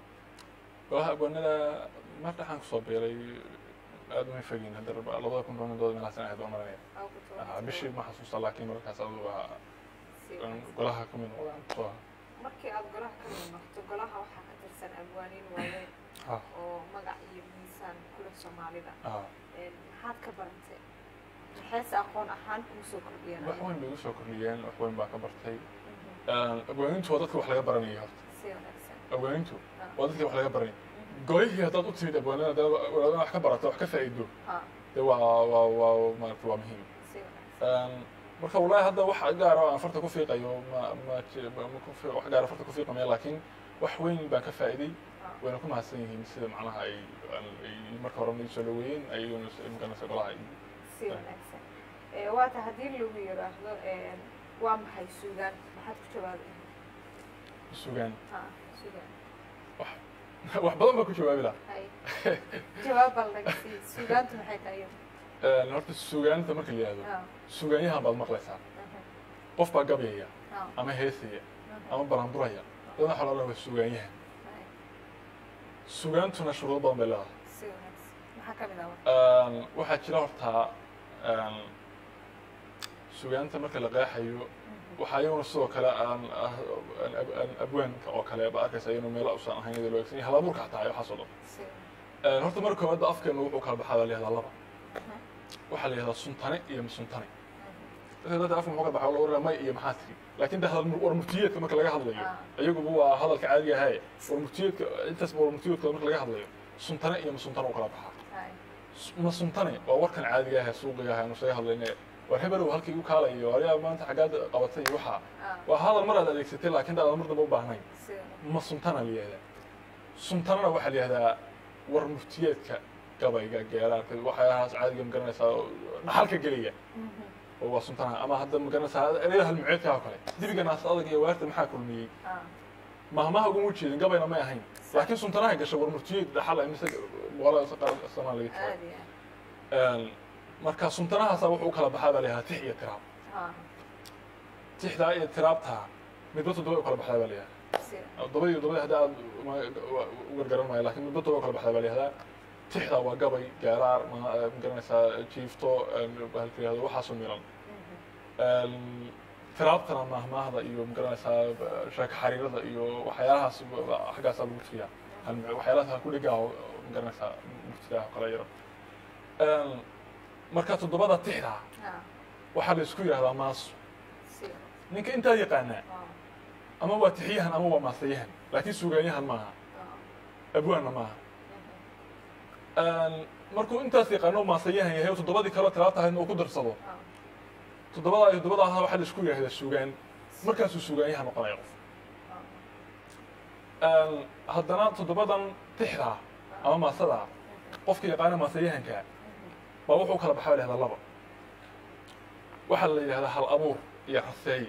golaha abwaanada mar dhaxaan kusoo beelay aad uma fogin hadda labada kun doonadooda meelaasan ahayd oo maranaya bishii ma xasuusta laakiin markaas adu waa golaha ka mid noqdaan markii aad golaha ka mid noqto golaha waxaa ka tirsan abwaaniin waaweyn oo magac iyo miisaan kule soomaalida maxaad ka barantay maxayse aqoon ahaan kugu soo kordhiyeen wax weyn bay igu soo kordhiyeen wax weyn baa ka bartay abwaanintu waa dadka wax laga baranaya horta si wanaagsan abwaanintu waa dadka wax laga baranaya golihii haddaad u timid abwaanada dee wax ka barato wax ka faa'iido dee waa waa waa maarata waa muhiim si wanaagsan marka wallahi hadda wax gaara oo aan farta ku fiiqayo ma ma wax gaara farta ku fiiqamaya laakiin wax weyn baan ka faa'iiday wayna ku mahadsan yihiin sida macnaha ay ay marka hore ii soo dhaweeyeen ayaguna maganaysa golaha si wanaagsan waata haddii lagu yidhaahdo waa maxay suugaan maxaad ku jawaabi sugaan ha suugaan wax badan baa ku jawaabi laha hay jawaab bal naga sii suugaantu maxay tahay iyadu horta sugaanta marka la yihahdo ha sugaanyahan baad maqlaysaa qof baa gabyaya ha ama heesaya ama baranburaya dadna waxa loo waa sugaanyahan sugaantuna shuruudo badan bay leedahay si wanaagsan maxaa ka mid ah waxaa jira hortaa sugaanta marka la qeexayo waxaa iyaguna sidoo kale aan aan abwaanka oo kale ba arkaysa iyanu meelo usan ahayn iyadoo loo egsan yahay halabuurka xataa iyo waxaas oo dhan si horta marka koowaad afkeenu wuxuu kala baxaa baa la yihahdaa laba waxaa la yihahdaa suntane iyo masuntane dadka dadka afka muxuu kala baxaa lagu may iyo maxaa tiri laakiin de hadal war murtiyeedka marka laga hadlayo iyaguba waa hadalka caadiga ahaye war murtiyeedka intaasba war murtiyeedkooda marka laga hadlayo suntane iyo masuntane u kala baxaa hay masuntane waa warkan caadiga ahe suuqiga ahe aanu isaga hadlayne war hebelow halkii igu kaalayo waryaa maanta xaggaad qabatay iyo waxaa ah waa hadal mar aad adeegsatay laakiin aadan mar dambe u baahnayn si wanaagsan ma suntana la yihahdaa suntanana waxaa la yihahdaa war muftiyeedka gabayga geeraarka waxyaalahaas caadiga ma garanaysaa oo dhaxalka geliya oo waa suntana ama hadda ma garanaysaa ereyada halmuceedka oo kale dibiga naas adag iyo waarta maxaa kulmiyey ah mahmaha uguma jeedin gabayna may ahayn laakiin suntanahay gashay war muftiyeed dhaxal ay mise boqolada sanaa laga aad tagay iyo aad marka suntanahaasa wuxuu u kala baxaa baa la yihahdaa tix iyo tiraab ah tixdaa iyo tiraabtaa midba toddoba u kala baxdaa baa la yihahdaa si dabada iyo dabada hadda aad u gargaran maayo lakin midba toba kala baxda baa la yihahdaa tixda waa gabay gaaraar ma ma garanaysaa jiifto bahalka yihahdo waxaasoo milan tiraabtana mahmaahda iyo ma garanaysaa sheeka xariirada iyo waxyaalahaas xaggaasaa lagu tiriyaa hal- waxyaalahaas ha ku dhigaa oo ma garanaysaa murtidaa oo kale yaro marka toddobada tixda ah waxaa la isku yidhahdaa maaso si wanaagsan ninka intaa yaqaanaa ah ama waa tixiyahan ama waa maasayahan laakiin sugaanyahan maaha ah abwaanna maaha markuu intaas yaqaano maasayahan yahay oo toddobadii kaleo talaata ahaydna uu ku darsado toddobadaa iyo toddobada ahna waxaa la isku yidhahdaa sugaan markaasuu sugaanyaha noqonaya qof haddana toddobadan tixdaa ama maasadaa qofka yaqaana maasayahankaa baa wuxuu kala baxaa la yihahdaa laba waxaa la yidhahdaa hal abuur iyo raseeye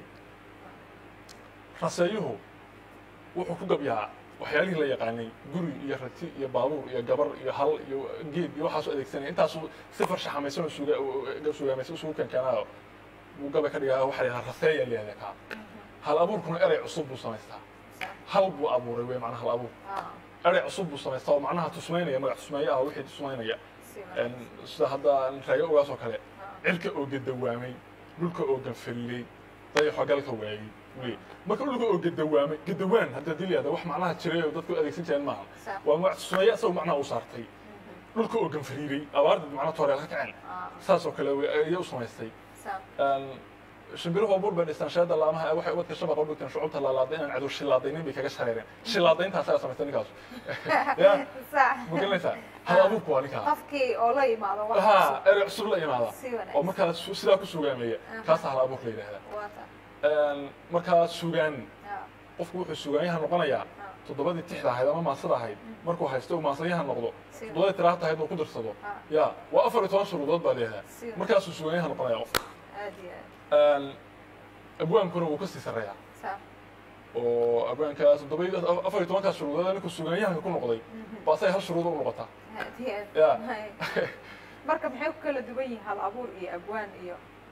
raseeyuhu wuxuu ku gabyaa waxyaalihii la yaqaanay guri iyo rati iyo baabuur iyo gabar iyo hal iyo geed iyo waxaasuu adeegsanaya intaasuu si farshaxamaysan oo suga sugaamaysan isugu keenkeenaayo buu gabay ka dhigaa waxaa la yidhahdaa raseeya la yihahdaa kaa hal abuurkuna erey cusub buu samaystaa hal buu abuuray wey macnaha hal abuur erey cusub buu samaystaa oo macnaha tusmaynaya magac tusmeeye ah wixii tusmaynaya sida hadda raago ogaas oo kale cirka oo gadawaamay dhulka oo ganfalley dayaxo galka waayey ule marka dhulka oo gadawaamay gadawaan hadda hadii layihahda wax macnaha jiray oo dadku adeegsan jireen maaha waa magac tusmeeye isagoo macnaha u saartay dhulka oo ganfariiray abaardeed macnaha tooreel ka kaceen saas oo kale ayay u samaystay shimbiruhu abuur bay dhistaan sheeda laamaha waxay ubadka shabaqa u dhigteen shucubta laalaada inaan cadow shilaadaynin bay kaga shareereen shilaadayntaas ayaa samaystay ninkaasu ya ma garanaysaa hal abuurku waa ninkaa qofkii oo la yimaado ha erey cusub la imaada Si wanaagsan. oo markaa su- sidaa ku sugaameeya kaasaa hal abuurka la yidhaahdaa markaa sugaan qofku wuxuu sugaanyaha noqonayaa toddobadii tixda ahayd ama maasada ahayd markuu haysto uu maasanyaha noqdo toddobadii tiraahta ahayd uu ku darsado ya waa afar iyo toban shuruudood baa leeyahay markaasuu sugaanyaha noqonaya qofka aad iyo aad abwaankuna wuu kasii sarreeyaa saa oo abwaankaas toddobadii afar iyo tobankaas shuruudood ninkuu sugaanyahanka ku noqday ba asay hal shuruudo u noqotaa aad iyo aad Ya. Hay. marka maxay ku kala duwan yihiin hal abuur iyo abwaan iyo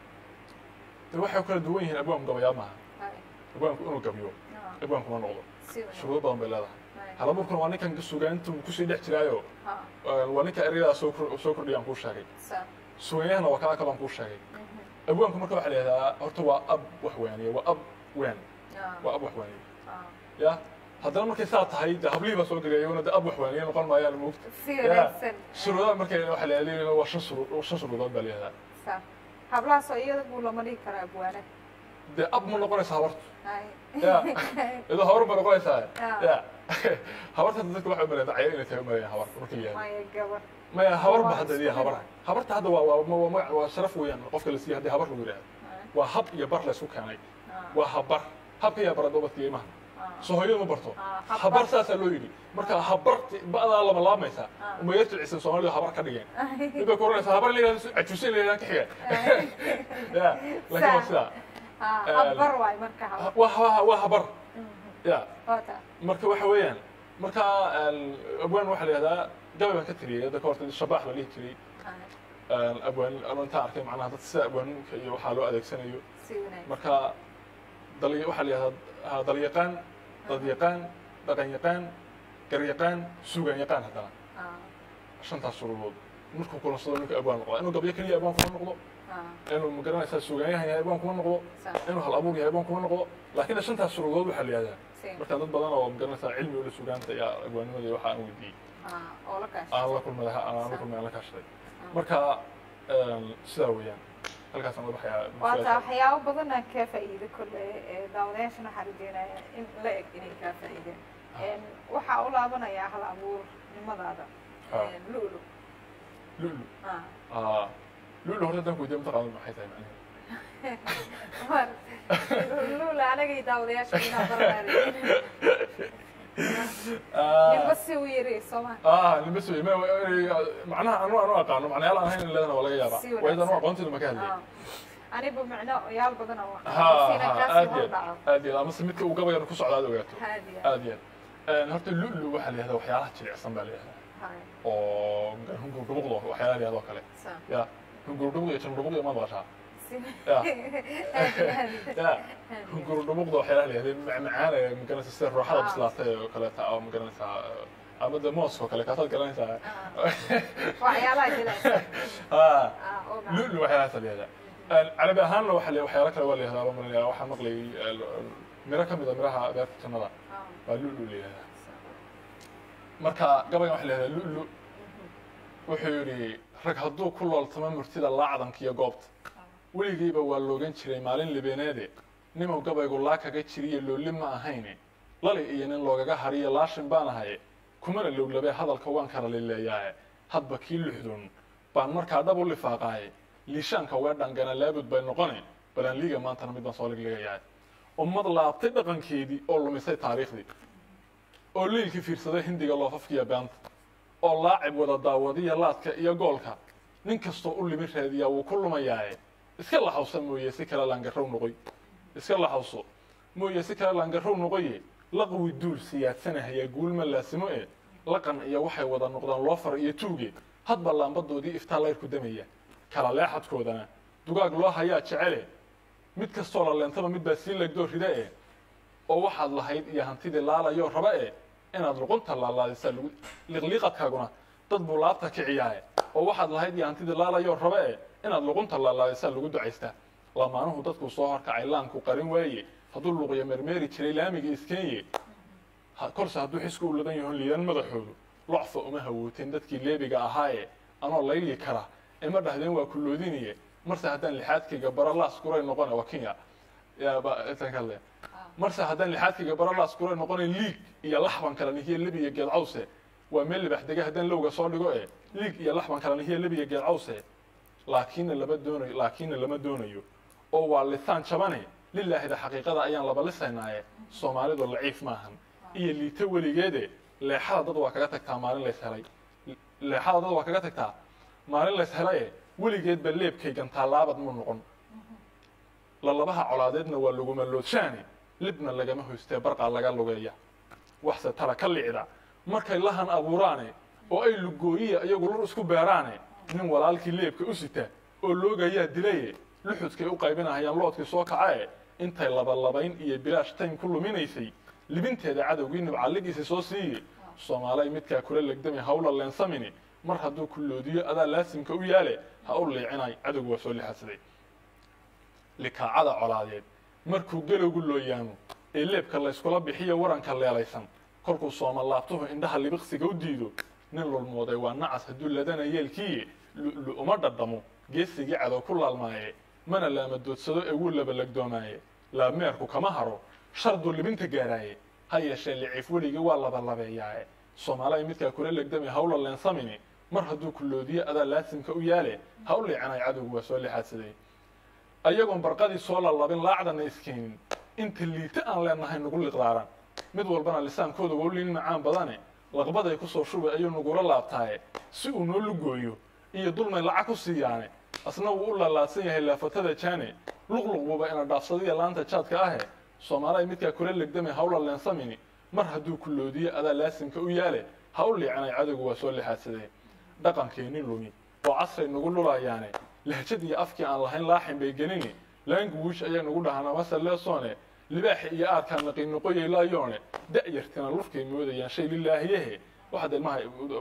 de waxay kala duwan yihiin abwaanku gabayaa maaha hay. abwaanku inuu gabiyo Ah, abwaanku ma noqdo si wanaagsan. shuruudo badan bay leedahay Hay. hal abuurkuna waa ninkan sugaantu kusii dhex jiraayo Ha, waa ninka ereyada soo kor- soo kordhiyaan kuu sheegay saa. sugaanyahana waa kaa kalon kuu sheegay Mhm. abwaanku marka waxaa la yidhahdaa horta waa ab wax waaniye waa ab waan Ah, waa ab wax waaniye ah. ya haddana markay saa tahay de hablihii baa soo gelaya iyaguna de ab wax waaniye noqon maayaan moogta si Ya. wanaagsan shuruudaha markay waxaa la leeyahay waa shan shuruu shan shuruudood baa la yidhahdaa saa hablahaasoo iyagu lama dhigi karo abwaane dee ab ma noqonaysa habartu Hay. Ya. iyadoo habar ma noqonaysaa Ah. ya habarta hadda dadka waxay umalayaan dacyo inay tahay umalayaan habar markay yahay maya gabar maya habar ba Waa hadda isku diya habar mid. habarta hadda waa waa waa magac waa sharaf weeyaan qofka la siiya haddii habar lagu yidhahdo Hay. waa hab iyo bar la isku keenay Ah, waa habar habka yaa bara dobadka imaha ah. soo hooyada ma barto Ah, habar. habar saasaa loo yidhi marka habar ba'daa lama laamaysaa Ah. uma yar jilcisan soomaalidu habar ka dhigeen Hay. mid bay ku oranaysaa habar la yidhahdo cajuuse la yidhahdo ka xiga ya laakiin waa sidaa Ah, Eh, habar waay marka habar waa waa waa habar Mhm. ya Waa taa. marka waxa weeyaan marka abwaan waxaa la yidhahdaa gabay baan ka tiriyay hadda ka horta shabaax la dhihi jiray Hay. abwaan ama intaan arkay macnaha dad sida abwaaninka iyo waxaa loo adeegsanayo si wanaagsan marka dal waxaa la yidhahdaa dalyaqaan dadyaqaan dhaqan yaqaan garyaqaan suugan yaqaan haddana Ah, shantaas shuruudood markuu kulansado ninka abwaan noqda inuu gabyo keliya abwaan kuma noqdo ah. inuu magaranaysaa suugaanyahan yahay abwaan kuma noqdo Saa. inuu hal abuur yahay abwaan kuma noqdo laakiin shantaas shuruudood waxaa la yidhahdaa Si. marka dad badan oo magaranaysaa cilmi ula sugaanta iyo abwaanimada iyo waxaa aan weydiiyey Ah, oo la aan kaashay. la kulmay aan la kulmay aan la kaashaday Ah. marka sidaa weeyaan halkaasaan waxyaa waa taa waxyaabo badan aan kaa faa'iido kolle ee daawadayaashana waxaa rajeynaya in la eg inay kaa faa'iideen Een, waxaa u laabanayaa hal abuurnimadaada Ah. Een, lu'lu lulu Ah. lulu horta haddaan ku weydiiyo mataqaanid maxay tahay macnaheedu War, lu'lu anagay daawadayaasha inaa baranaayo ninba si u yiri sooma ah lima soo ma macnaha anu anu aqaano macnayaal aan hayn leedana waa laga yaabaa Si waayo anu wanaagsan. aqoonteedu ma ka hadlay Ah. aniba micno yaal badan oo ha siina ha kaasii aad hor iyo dhaco aad iyo amase midka uu gabayana ku socda aad ogaato haadi aad iyo aad horta lulu waxaa la yihahdaa waxyaalaha jilicsan baa la yihahdaa hay oo hungurdhubuqdo waxyaalaha la yihahdo oo kale saa ya hungurdhubuq iyo jandhubuq ma maqashaa si Ya. aad iyo aad ya hungurdhubuqda waxyaalaha la yihahda macmacaana magaranaysa sida rooxada Ah. bislaatay oo kaleeta oo magaranaysaa ama de mooska oo kale kaasaad garanaysaa waxyaalaha jilaysan ah ah oo macaan. lulu waxyaalahaas la yihahdaa carabi ahaanna waxa la waxyaalo kale waa la yihahdaa baan malinaya waxaan maqlayay miro ka mid a miraha beerta jannada Ah, waa lulu la yihahdaa saa. marka gabaygan waxa la yihahdaa lulu wuxuu yidhi rag hadduu ku looltamo murtida laacdanka iyo goobta weligiiba waa loogan jiray maalin libeeneede nimow gabaygu laa kaga jiriyo looli ma ahayne lali iyo nin loogaga hariyo laashin baan ahaye kumana lowlabee hadalka waan kala lileeyaaye hadba kii lixdun baan markaa dhab u lifaaqaaye liishaanka weedhangana laabud bay noqone balaan liiga maantana mid baan soo ligligayahay ummad laabtay dhaqankeedii oo lumisay taariikhdii oo liilkii fiirsaday hindiga loofafkiiyo beanta oo laacib wada daawadiya laadka iyo goolka nin kastoo u limi raadiyaa wuu ku lumayaaye iska laxawsa mooye si kale laangarow noqoy iska laxawso mooye si kale laangarow noqoye laqwi duul siyaadsanahaya guulma laasimo e laqan iyo waxay wada noqdaan loofar iyo tuuge hadba laambadoodii iftaa layrku damaya kala leexadkoodana dugaag loo hayaa jecele mid kastoo la leentaba mid baa sii legdoo rida e oo waxaad lahayd iyo hantidii laalayoo raba e inaad luqunta laalaadisaa lagu liqliiqadkaaguna dad buu laabta kiciyaaye oo waxaad lahayd iyo hantidii laalayoo raba e inaad luqunta laalaadisaa lagu ducaystaa lamaanuhu dadkuu soo horkacay laanku qarin waaye hadduu luuqya mermeeri jiray laamiga iskeenye korse hadduu xisku u ladan yahon liidan madaxoodu locfa uma hawooteen dadkii leebiga ahaaye anoo layli kara ima dhahdeen waa kulloodiniye marse haddaan lixaadkayga baralaas kuray noqone waa kenya yaabale marse haddaan lixaadkayga baralaas kuray noqone liig iyo laxban kala nihiye lebiya geed cawse waa meel libax dega haddaan lowga soo dhigo e liig iyo laxban kala nihiye lebiya geed cawse laakiinna lama doonayo laakiinna lama doonayo oo waa lisaan jabane lilaahida xaqiiqada ayaan laba lisaynaaye soomaalidu laciif maahan iyo liito weligeede leexada dad waa kaga tagtaa maalin lays helay leexada dad waa kaga tagtaa maalin lays helaye weligeedba leebkay gantaa laabad mu noqon lalabaha colaadeedna waa laguma loodshaane libna lagama hoystee barqaa laga lugeeya waxse tala ka licda markay lahan abuuraane oo ay lugooyiya iyagu lur isku beeraane nin walaalkii leebka u sita oo loogayaa dilaye luxudkay u qaybinahayaan loodkii soo kacae intay labalabayn iyo bilaash taym ku luminaysay libinteeda cadowgii nibcalligiisa soo siiye soomaalay midkaa kula legdami hawla leensamini mar hadduu kulloodiyo adaa laasimka u yaale ha u liicinay cadowgu waa soo lixadsaday likaacada colaadeed markuu gelowgu looyaamo ee leebka layskula bixiyo waranka leelaysan kolkuu sooma laabtuhu indhaha libiqsiga u diido nin lulmooday waa nacas hadduu ladana yeelkiiye lu uma dhadhamo geesigii cadow ku laalmaaye mana laamadoodsado ee wuu labalagdoomaaye laabmeerku kama haro sharduu libinta gaaraaye ha yeeshee liciif weligii waa labalabeeyaaye soomaalay midkaa kula legdami hawla leensamini mar hadduu kulloodiyo adaa laasimka u yaale ha u liicanay cadowgu waa soo lixaadsaday ayagoon barqadii soo lalabin laacdana iskeenin inta liito aan leenahay nugu liqdaaran mid walbana lisaankooda waa u liin macaan badane laqbaday ku soo shubay ayuu nagula laabtaaye si uu noo lugooyo iyo dulmay lacag ku siiyaane asna wuu u laalaadsan yahay laafatada jaane luqluqbuba ina dhaafsadiya laanta jaadka ahe soomaalay midkaa kula legdamay hawla leensamini mar hadduu kulloodiyo adaa laasimka u yaale ha u liicanay cadowgu waa soo lixaadsadee dhaqankeenni lumi oo casray nagu lulayaane lahjad iyo afkii aan lahayn laaxin bay gelini laanguwiish ayaa nagu dhahaan amase leesoone libaaxi iyo aadkaa naqiinoqoyay laayoone da'yartina lufkay moodayaan shay lilaahiyehe waxaad ilmaha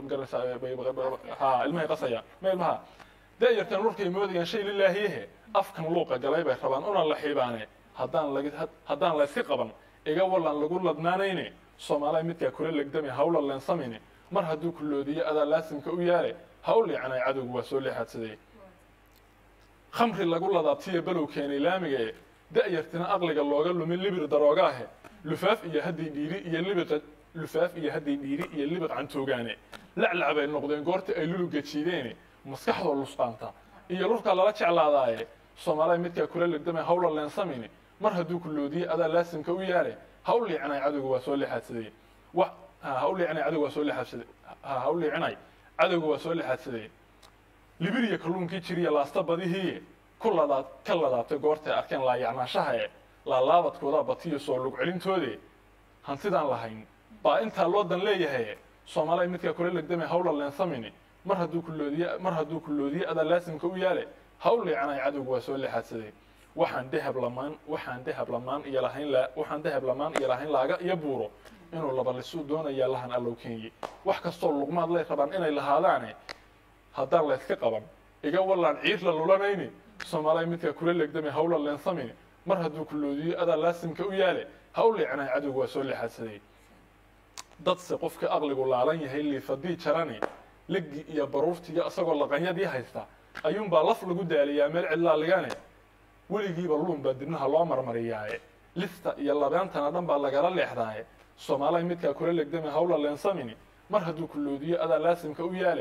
ha ilmahay qasayaan ma ilmaha da'yartina lufkay moodayaan shay lilaahiyehe afkan luuqa galay bay rabaan una la xiibaane haddaan lag haddaan layska qaban iga wallan lagu ladnaanayne soomaalay midkaa kula legdami hawla leensamine mar hadduu kulloodiyo adaa laasimka u yaale ha u liicanay cadowgu waa soo leexaadsaday khamri lagu ladaabtiya balow keenay laamiga e da'yartina aqliga looga lumin libir daroogaahe lufaaf iyo hadday dhiiri iyo libiqa lufaaf iyo hadday dhiiri iyo libiq cantoogaane laclac bay noqdeen goorta ay luluga jiideene maskaxdoo lusqaanta iyo lurkaa lala jeclaadaaye soomaalay midkaa kula legdamay hawla leensamini mar hadduu kulloodiyo adaa laasimka u yaale ha u liicinay cadowga waa soo lixaadsaday wa ha u liicinay cadowga waa soo lixaadsaday ha u liicinay cadowga waa soo lixaadsaday libiriya kalluunkii jiriya laasta badihiiye ku ladaad ka ladaabtay goortay arkeen laayacnaanshaha e laalaabadkoodaa batiyo soo lug celintoode hantidaan lahayn baa intaa loo dan leeyahay soomaalay midkaa kula legdamay hawla leensamini mar hadduu kulloodiye mar hadduu kulloodiye adaa laasimka u yaale ha u liicanay cadowga waa soo lixaadsaday waxaan dahab lamaan waxaan dahab lamaan iyo lahayn la waxaan dahab lamaan iyo lahayn laaga iyo buuro inuu labalisuu doonayaa lahan allow keenye wax kastoo luqmaad lay rabaan inay lahaadaane haddaan layska qaban iga wallaan ciir la lulanayni soomaalay midkaa kula legdamay hawla leensamini mar hadduu kulloodiyo adaa laasimka u yaale ha u liicanay cadowga waa soo lixaadsaday dadse qofka aqligu laalan yahay liifadii jarani leggi iyo baruurtiiyo isagoo laqanyadii haysta ayuunbaa laf lagu daaliyaa meel cidlaaligane weligiiba luun baa dibnaha loo marmariyaaye lista iyo labeentana dhan baa lagala leexdaaye soomaalay midkaa kula legdamay hawla leensamini mar hadduu kulloodiyo adaa laasimka u yaale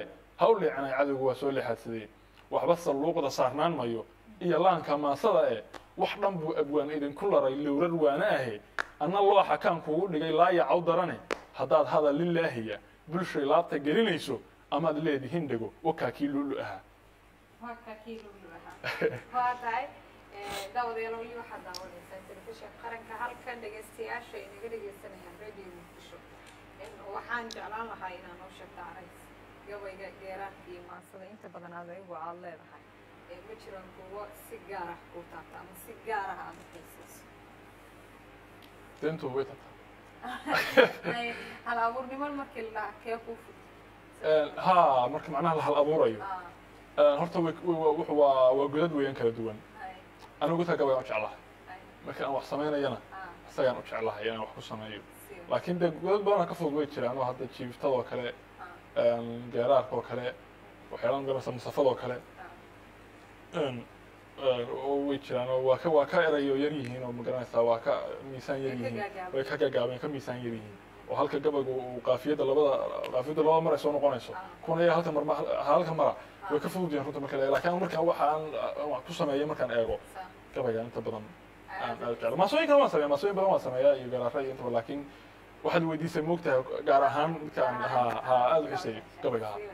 ha u leecanay cadowgu waa soo leexadsadee waxba salluuqda saarnaan mayo iyo laanka maasada eh wax dhan buu abwaan idinku laray lowrar waana ahe anna looxa kaan kuugu dhigay laayacaw darane haddaad hadal lilaahiya bulshay laabta gelinayso amaad leedihiin dhego wakaa kii lulu ahaa waa kaa kii lulu ahaa waa tahay daawadayaal weli waxaad daawanaysaan telefishinka qaranka halkan dhegaystayaasha ay naga dhegaysanayaan radio muqdisho waxaan jeclaan lahaa inaan noo sheegto carays gabayga geeraanka iyo maansada inta badan aad ayagu aad leedahay ma jiraan kuwo si gaar ah kuu taabta ama si gaar ah aad uxiisayso deentu way tagtaa hal abuurnimo markii la dhaha kee kuu fud ha marka macnaha la hal abuurayo horta way- way- wuxuu waa waa godad weeyaan kala duwan anigu godka gabayaan u jeclahay marka aan wax samaynayana isagaan u jeclahay inaan wax ku sameeyo laakiin dee godad badanaa ka fudud way jiraan oo hadda jiiftadoo kale geeraarka oo kale waxyaalaan garanaysa musafadoo kale oo way jiraan oo waa ka waa ka erayo yar yihiin oo magaranaysaa waa ka miisaan yar yihiin way ka gagaabeen ka miisaan yar yihiin oo halka gabayga uu qaafiyadda labada qaafiyadda labada mar ay soo noqonayso kuna ayaa halka mar halka mara way ka fudud yihiin runta marka la laakiin markaan waxa aan aan wax ku sameeyo markaan eego gabayga inta badan aan aad jeclo maasooyinkan waan sameeya maasooyin badan waan sameeyaa iyo garaara iyo intaba laakiin waxaad weydiisay moogtahay gaar ahaan midkaan ha ha aada u xiseeyo gabayga ha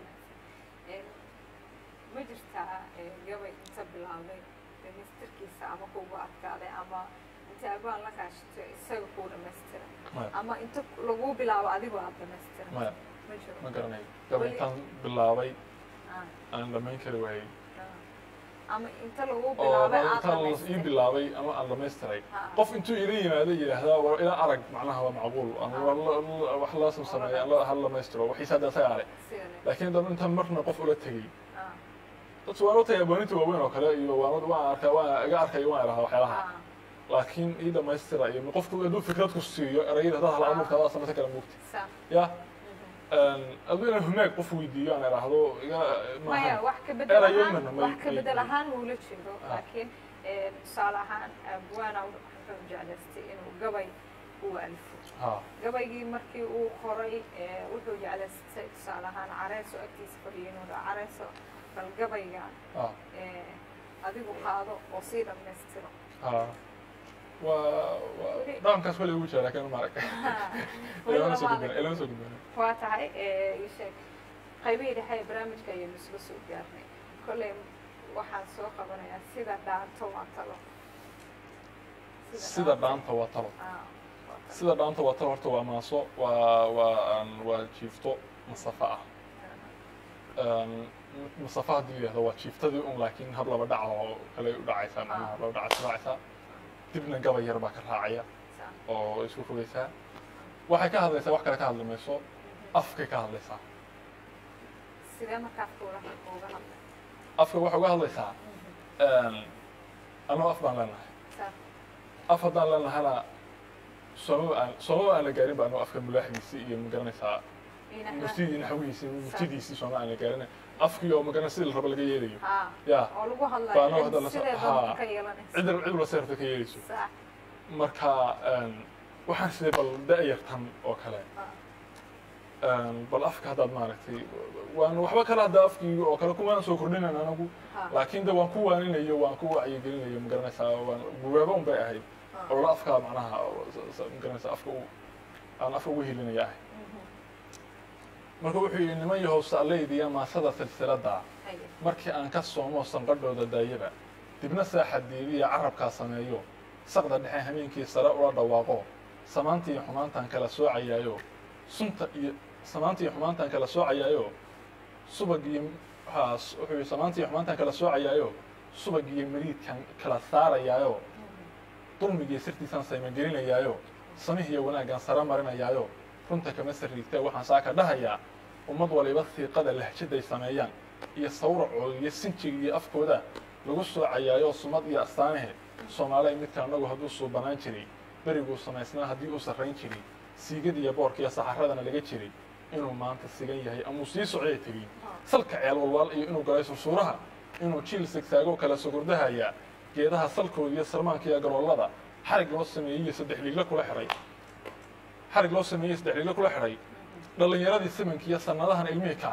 ma jirtaa gabay inta bilaabay dhamaystirkiisa ama kugu adkaaday ama inta abaan la kaashito isaga kuu dhamaystira maya ama inta lagu bilaabo adigoo aad dhamaystira maya ma jiro ma garanayo gabay intaan bilaabay Ah, aan dhammayn kari waayey ah. ama inta lagu oo bilaabay aad intaan ii dhamaystira bilaabay ama aan dhamaystiray Ha. qof intuu ila yimaado yidhaahdaa war ila arag macnaha waa macquul aan war la- la- wax laasam sameeya aan la- hal dhamaystiro waxiisa hadda isaga ale sidane laakiin dan intaan marna qof ula tegey ah dadku waan utagay abooninta waaweyn oo kale iyo waan waan arkaa waan iga arkay waan idhahaa waxyaalaha ah laakiin ii dhamaystira iyo qofku hadduu fikrad ku siiyo erayada haddaad hal abuurta adaa samaysan kala moogta sa ya mhm. aduu inaan humaag qof weydiiyo aan idhaahdo iga maya maaha wax ka bedel erayo ahaan mana may- wax ka may- bedel may- ahaan wuula jeedo Ah. laakiin eh, tusaale ahaan abwaana wuxuu jeclaystay inuu gabay uu alfo ha gabaygii markii uu qoray eh, wuxuu jeclaystay tusaale ahaan careeso agtiisa fadhiyo inuu dhaho careeso bal gabaygan ha eh, adigu qaado oo sii dhammaystiro ha waa waa dhaqankaas weli ugu jira laakiin maarag ilama soo gudbina ilama soo gudbina waa tahay eh, ii sheeg qaybihii dhexe ee barnaamijka ayaynu isla soo gaarnay kolley waxaan soo qabanayaa sida dhaanto waa talo sida dhaanta waa talo Ah, waa talo. sida dhaanta waa talo horta waa maaso waa waa aan waa jiifto masafa ah Een, masafa haddii la yidhahdo waa jiiftadii un laakiin hab laba dhac oo kale u dhacaysaa macnaha laba dhac isu raacaysaa dibna gabay yar baa ka raacaya Sa- oo isku fogeysaa waxay ka hadlaysaa wax kale ka hadli mayso afkay ka hadlaysaa sidee markaa kuula uga hadlay afka waxay uga hadlaysaa een, anoo af baan leenahay Sa- af haddaan leenahana soomaba aan soomaba aan la gaarin ba anoo afka mulaaxigiisii iyo magaranaysaa ina- murtidii naxwigiisii murtidiisii sooma aan la gaarin afkii oo magaran sidii la rabo laga yeelayo Ah, ya oo lagu Baa anoo hadda hadlayo la so- sidee haa. doonta ka yeelanaysa cid cid la seerta ka yeelayso Sa- marka een, waxaan sidee bal da-yartan oo kale ah, een, bal afka haddaad maaragtay waan waxba kale hadda afkii oo kale kumaan soo kordhinan anagu ah, laakiin de waan ku waaninayo waan ku wacyigelinayo magaranaysaa waan bugaaba un bay ahayd ah. oo la afkaa macnaha s- s- magaranaysaa afka u aan afka ugu hilinaya ahay Mhm. marka wuxuu yidhi niman yahow saaleydiya maasada silsilada Haye. markii aan ka soomo sanqadhooda daayaba dibna saaxa diibiya carabkaa sameeyo saqda dhexe hameenkii sare ula dhawaaqo samaanta iyo xumaantaan kala soocayaayo sunta iyo samaanta iyo xumaantaan kala soocayaayo subag iyo ha wuxuu yidhi samaanta iyo xumaantaan kala soocayaayo subag iyo mariidkan kala saarayaayo Mhm. dulmigiiyo sirtiisaan saymagelinayaayo samihiyo wanaaggaan sara marinayaayo runta kama sariigtee waxaan saaka dhahayaa ummad waliba siiqada lahjaday sameeyaan iyo sawracooda iyo sinjiga iyo afkooda lagu soocayaayo sumad iyo astaanahe soomaaliya midka annagu hadduu suubanaan jiray beriguu samaysnaa haddii uu sarrayn jiray siigada iyo boorka iyo saxaradana laga jiray inuu maanta sigan yahay ama uu sii socday tegey salka ceel walwaal iyo inuu galay sursuuraha inuu jiil sigsaagoo kala sugurdahayaa geedaha salkooda iyo salmaanka iyo garoollada xarig loo sameeyey iyo saddex liigla kula xihay xarig loo sameeyey saddex liigla kula xidhay dhallinyaradii simanka iyo sannadahan ilmihii kacay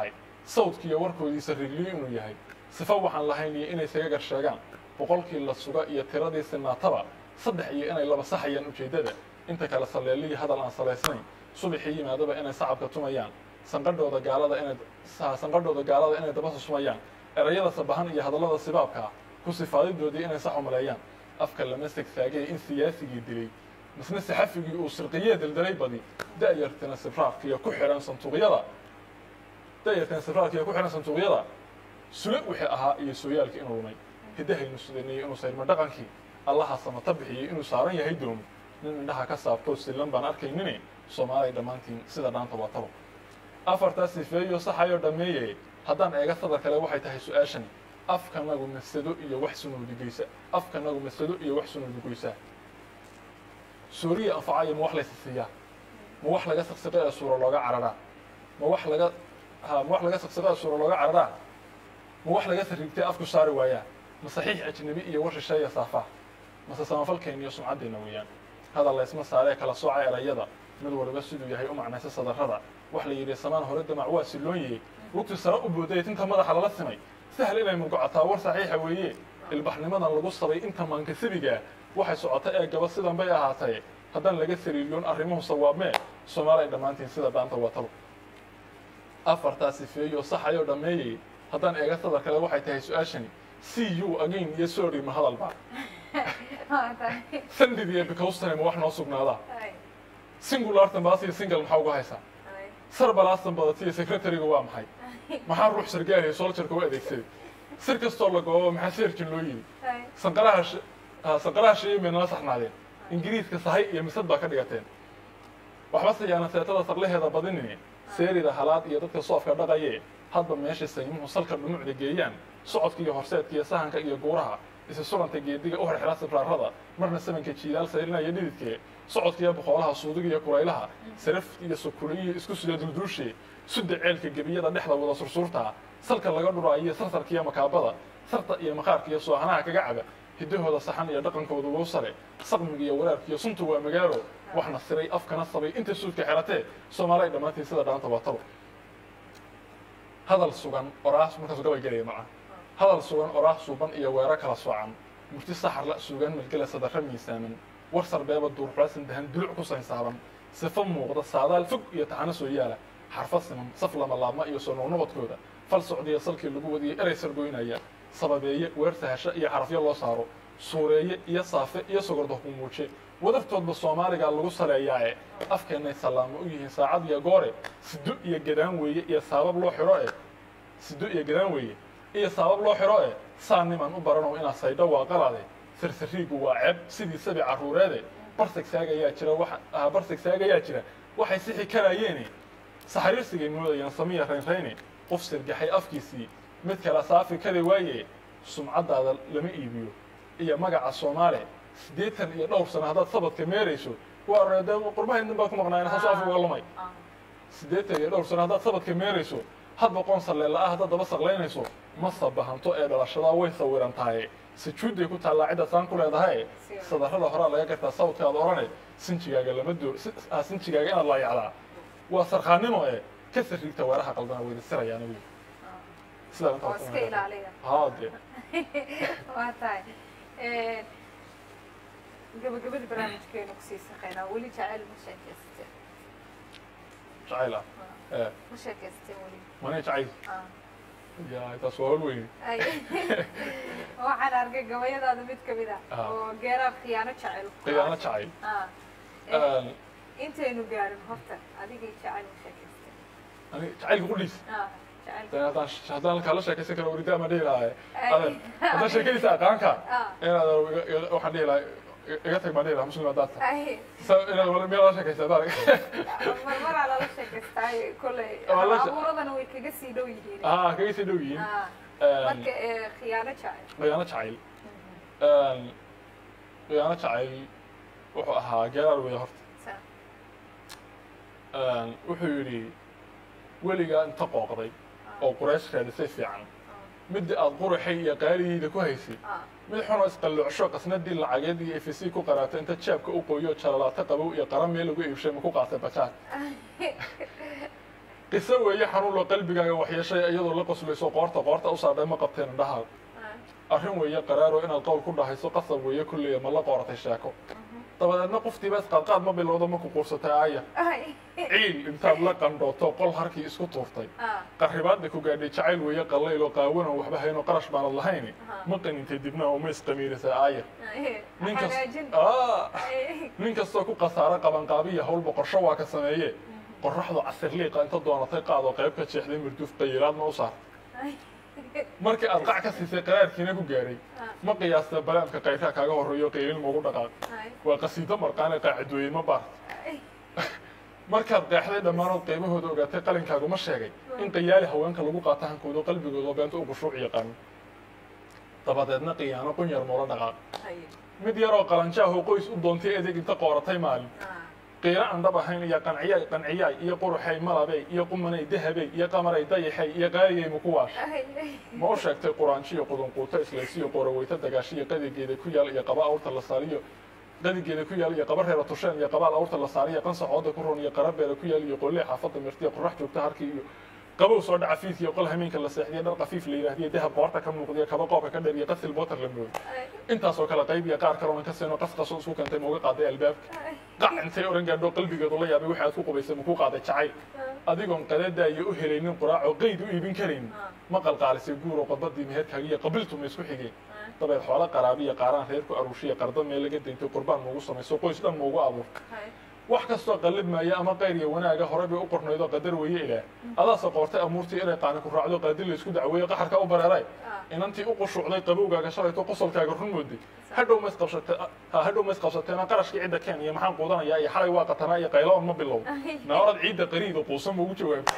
sawdkiiyo warkoodiisa rigliyo inuu yahay sifo waxaan lahayn iyo inay isaga gar sheegaan boqolkii la suga iyo tiradii sinaataba saddex iyo inay laba saxayaan ujeeddada inta kale saleeliyi hadal aan salaysnayn subaxii yimaadaba inay sacabka tumayaan sanqadhooda gaalada inay sanqadhooda gaalada inay daba susumayaan erayada sabahan iyo hadallada sibaabka ah ku sifaadidoodii inay sax umaleeyaan afka lama segsaagay in siyaasigii dilay misna saxafigii uu sirqiyee daldalay badi da'yartina sibraarkiiyo ku xidhan santuuqyada da'yartina sibraarkiiyo ku xidhan santuuqyada sule wixii ahaa iyo sooyaalkii inuu rumay hiddahaynu sudanayey inuu sayrma dhaqankii allaha samata bixiyey inuu saaran yahay doomi nin indhaha ka saabtoo sillan baan arkaynine soomaalay dhammaantiin sida dhaanta waa tabo afartaa sifeeyo saxayoo dhammeeye haddaan eega sadar kale waxay tahay su-aashani afkanagu masado iyo wax sunuudigeysa afkanagu masado iyo wax sunuudigoysaa suuriya anfacaya ma wax laysa siiyaa ma wax laga saqsiqo ee suuro looga cararaa ma wax laga ha ma wax laga saqsiqo ee suuro looga cararaa ma wax laga sariigtay afku saari waayaa ma saxiix ajnabi iyo war shisheeya saafaa mase samafalkeen iyo sumcaddeenna weeyaan hadal laysma saaree kala sooca erayada mid waliba siduu yahay u macnaysa sadarrada wax la yidhi samaan hore damac waa silloonyey wugti sare u booday tinta madaxa lala simay sahal inay murgocataa war saxiixa weeye ilbaxnimadan lagu sabay inta maankasabigaa waxay socota ee gaba sidan bay ahaatee haddaan laga sariiriyoon arrimuhu sawaabmee soomaalay dhammaantiin sida dhaanta watalo afartaa sifeeyo saxayoo dhammeeyey haddaan eega sadar kale waxay tahay su-aashani c u again iyo sorry ma hadalba sandid iyo bicowstane ma wax noo sugnaadaa singulartan baasiyo single maxaa uga haysaa sar balaastan badatiyo secretariga waa maxay maxaa ruux sargaaliya soljarka u adeegsaday sir kastoo la goobo maxaa seerjin loo yidhi sanqaraha sanqaraha sheeyin bay nala saxnaadeen ingiriiska sahay iyo misad baa ka dhigateen waxba siyaana seetada sarlaheeda badinine seerida halaad iyo dadka soofka dhaqaye hadba meesha saymuhu salka dhumucda geeyaan socodka iyo horseedka iyo sahanka iyo guuraha isi suranta geediga u xirxira sibraarada marna samanka jiilaal sayrinaya dhididkee socodka iyo boqoolaha suudiga iyo kulaylaha saraf iyo sukuliyiyo isku sida dulduushe sudda ceelka gebiyada dhexda wada sursuurta salka laga dhuraayo sarsarka iyo makaabada sarta iyo maqaarka iyo soohanaha kaga caba hiddahooda saxan iyo dhaqankooda loo sare saqmiga iyo waraarka iyo suntu waa magaalo waxna siray afkana sabay inta suudka xeratee soomaalay dhammaantiin sida dhaanta waa tabo hadal sugan oraas markaasu gabay gelaya maca hadal sugan oraah suuban iyo weero kala soocan murti saxarla sugan melgela sadarra miisaaman war sarbeeba duurxulasan dahan duluc ku saynsaaban sifo muuqda saadaal fog iyo taxano soo yaala xarfo siman saf lama laabma iyo soo noqnoqodkooda fal socdiya salkii lagu wadiyey erey sargoynaya sababeeye weer sahasho iyo xarafyo loo saaro suureeye iyo saafe iyo sogorda humuuje wadartoodba soomaaliga lagu saleeyaae afkeennay sallaamo u yihiin saacad iyo goore sido iyo gadaan weeye iyo saabab loo xidho e sido iyo gadaan weeye iyo saabab loo xidho e saa niman u baranow inaad saydho waa qalade sarsariigu waa ceeb sidii sabi carruureede barseg saagayaa jira wa barseg saagayaa jira waxay sixi karaayeene saxariirsigay moodayaan samiya raynrayne qof sirgaxay afkiisii mid kala saafi kari waaye sumcaddaada lama iibiyo iyo magaca soomaale siddeetan iyo dhowr sano haddaad sabadka meerayso waa oreede qurbahaydin baa ku maqnaayeen hasu afi uga lumay siddeetan iyo dhowr sano haddaad sabadka meerayso hadba qoon salleela ah haddaad daba saqlaynayso ma sabahanto ee dhalashadaa way sawiran tahay sajuudday ku taallaa cidda saan ku leedahay sadarrada horaa laga gartaa sawdkaad odhane sinjigaaga lama doo sinjigaaga inaad laayacdaa waa sarkaannimo ee ka sariigta weeraha qaldana weyda sirayaana wey sidaa intaa oo iska ilaaliya haa dee waa tahay gabagabada barnaamijkeenu kusii saqaynaa weli jacayl ma sheekaysteen jacayl ah ee ma sheekaysteen weli mani jacayl Ah. ya taas waa hol weyne Ay. waxaan arkay gabayadaada mid ka mid ah Ah. oo geeraab khiyaano jacayl ku khiyaano ah. jacayl Ah. Een, intaynu gaarin horta adigay jacayl ma sheekaysteen ani jacaylka qudhiis Ah, jacayl Dee haddaan haddaan halkaa la sheekaysan karo weridaa ma dhihi lahaa Ay. adan haddaan sheekadiisa aqaanka Ah. inaad iga- iga- waxaan dhihi lahaa iga tag baan dhihi lahaa muslim haddaad tahay Ay. sa inaad wala meel la sheekaysa hadaan marmaraa lala sheekaystaayo kolley Waa la she- abuuradana way kaga sii dhow yihiin haa kaga sii dhow yihiin Ah. Een, marka ee, khiyaano jacayl khiyaano jacayl Een, khiyaano jacayl wuxuu ahaa geeraar weeye horta Sa- Een, wuxuu yidhi weligaa inta qooqday oo quraysh raadisay fiican midda aad quraxay iyo qaalihiida ku haysay ah. mid xunoo isqalloocsho qasnadii lacageed iyo fc ku qaraato inta jaabka u qoyo jalalaata qabow iyo qara meel lagu iibshay ma ku qaatay bajaaj qiso weeye xanuun oo qalbigaaga waxyeeshay iyadoo la qoslayso qoorta qoorta u saadhay ma qabteen indhahaada arrin weeye qaraaro inaad qowl ku dhahayso qasab weeye kulliya ma la qooratay sheeko dabadeedna qoftiiba isqaadqaad ma bilowda ma ku quursatay aaya ciil intaad la qandhooto qol harkii isku tuurtay qarribaadda ku gaadhay jacayl weeye qallayl oo qaawan oo waxba haynoo qarash baanad lahayni ma qanintay dibna oo ma isqamiirisay aaya nin kas Aa, nin kastoo ku khasaaro qabanqaabiya howlba qorsho waa ka sameeye qorraxdu casir liiqa inta doonatay qaadoo qayb ka jeexday murduuf qayilaadna u saar markii aad qac ka siisay qaraarkiina ku gaadhay ma qiyaasta balaamka qayrkaa kaaga horreeyo qaylin maugu dhaqaaq waa qasiido marqaane qaacidooyin ma baart markaad qeexday dhammaanood qiimahooda ogaatay qalinkaagu ma sheegay in qayaali haweenka lagu qaato hankooda qalbigooda oo beenta u qushuuc yaqaano dabadeedna qiyaano qunyar moola dhaqaaq mid yaroo qalanjaahoo qoys u doontay adeeg inta qooratay maalin qiiro aan dhab ahayn iyo qanciyaay qanciyaay iyo quruxay malabey iyo qumanay dahabey iyo qamaray dayaxay iyo qaaliyay mukuwaash ma u sheegtay quraanjiyo qudunquuto islaysiyo qoraweyto dagaashiyo qadigeeda ku yaal iyo qaba awrta la saariyo qadigeeda ku yaal iyo qaba reera tusheen iyo qabaal awrta la saariyo qansacooda ku ron iyo qarabeela ku yaal iyo qolle xaafadda mirtiya qorax joogta harkii iyo qabow soo dhaca fiidkiyo qol hameenka la seexdiyo dhar qafiif la yidhaahdiyo dahab qoorta ka muuqdiyo kaba qoobka ka dheer iyo qasil bootar la moodo intaasoo kale qayb iyo qaar kaloona ka seenoo qasqasoo isku keentay mauga qaaday albaabka qac intay oran gaadho qalbigeedu la yaabay waxaad ku qubaysay makuu qaaday jacayl adigoon qadadaayo u helaynin quraacoo qeyd u iibin karaynin ma qalqaalisay guuroo qodbadii meherkaaga iyo qabiltu ma isku xigeen dabeed xoolo qaraabiya qaaraan reerku aruushiya qarda meel laga dayntay qurbaan maugu samayso qoys dhan maugu abuur wax kastoo qallib maaya ama qayr iyo wanaaga hore bay u qornaydoo qadar weeye ilaah adaase qoortay amuurtii inay qaani ku raacdo qaadil la isku dacweeyo qaxarka u bareeray inantii u qushuucday qabowgaaga shalayto qosolkaaga run mooday hadhow ma isqabsatee ha hadhow ma isqabsateena qarashkii cidda keen iyo maxaan quudanayaa iyo xalay waa qatanaa iyo qaylo on ma bilow naorad ciidda qariida quusan ma ugu jawaabtay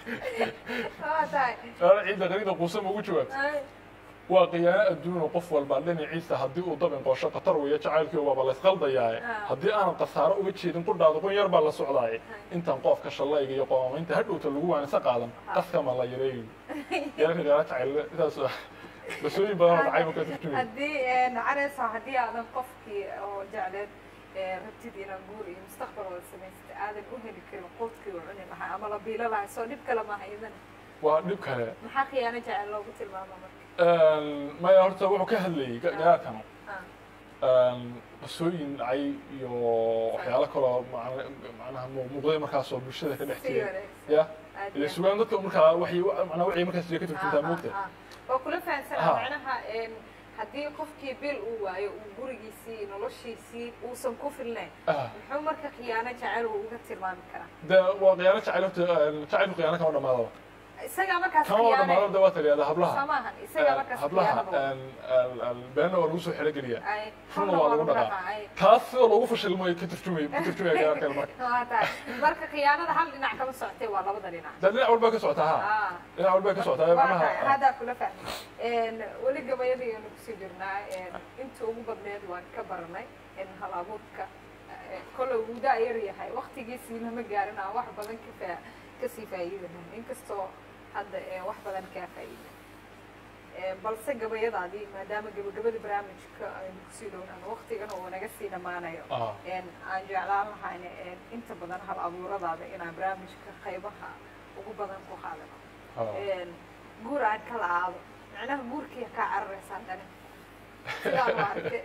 naorad ciidda qariida quusan ma ugu jawaabtay waa qiyaano adduunoo qof walba dhinaciisa haddii uu dabin qoosho khatar weeyo jacaylkii waaba la isqaldayaaye haddii aanad khasaaro uga jeedin qudhaada qun yar baa la socdaaye intaan qoofka shallayga iyo qoomamaynta hadhowta lagu waanisa qaadan qaskama la yareeyo yararka qaara jacayl sidaas basooyin badan oo dacayba ka turjumay haddii nacareysa haddii aadan qofkii oo jecleed rabtid inaan guur iyo mustaqbal wada samaysata aadan u heli karin quudkii u cuni lahaa ama la biilo lahaa soo dhib kale maaha idan waa dhib kale maxaa khiyaano jecel loogu tilmaama marka maya horta wuxuu ka hadlayay gaakan qasooyin dhacay iyo waxyaalo kaloo macnaha muuqday markaasoo bulshada ka dhex jiray ya ile sugaan dadka markaa waxay macnaa waxay markaas jira ka turjuntaa moogta waa kula fahamsanaa macnaha haddii qofkii bil uu waayo uu gurigiisii noloshiisii uusan ku filnayn muxuu marka khiyaano jecel uu uga tilmaami karaa de waa khiyaano jacayl horta jacaylku khiyaano kama dhamaadaba isagaa markaas kama wada dhamaadaba de waa taliyada hablaha samaahan isagaa markaas hablaha beenna waa lagu soo xelogeliyaa runna waa lagu dhaqaa taas sida loogu fashilmayo ka turjumay ka turjumaya khiyaankan marka marka khiyaanada hal dhinac kama socotay waa labada dhinac de dhinac walba ka socotaa ha dhinac walba ka socotaa macnaha haddaa kula fahmay weli gabayadayanu kusii jirnaa inta ugu badneed waan ka baranay in hal abuurka kolley wuu daa yar yahay waktigiisii lama gaarin aan wax badan ka faa kasii faa'iidanayn inkastoo hadda wax badan kaa faa'iida balse gabayadaadii maadaama gabagabada barnaamijka aynu kusii dhownaan waktigana uu naga sii dhammaanayo aan jeclaan lahayn inta badan hal abuuradaada inaan barnaamijka qaybaha ugu badan ku qaadano guur aan kala aado macnaha guurkii kaa cararaysaan dhani sidaan u arkay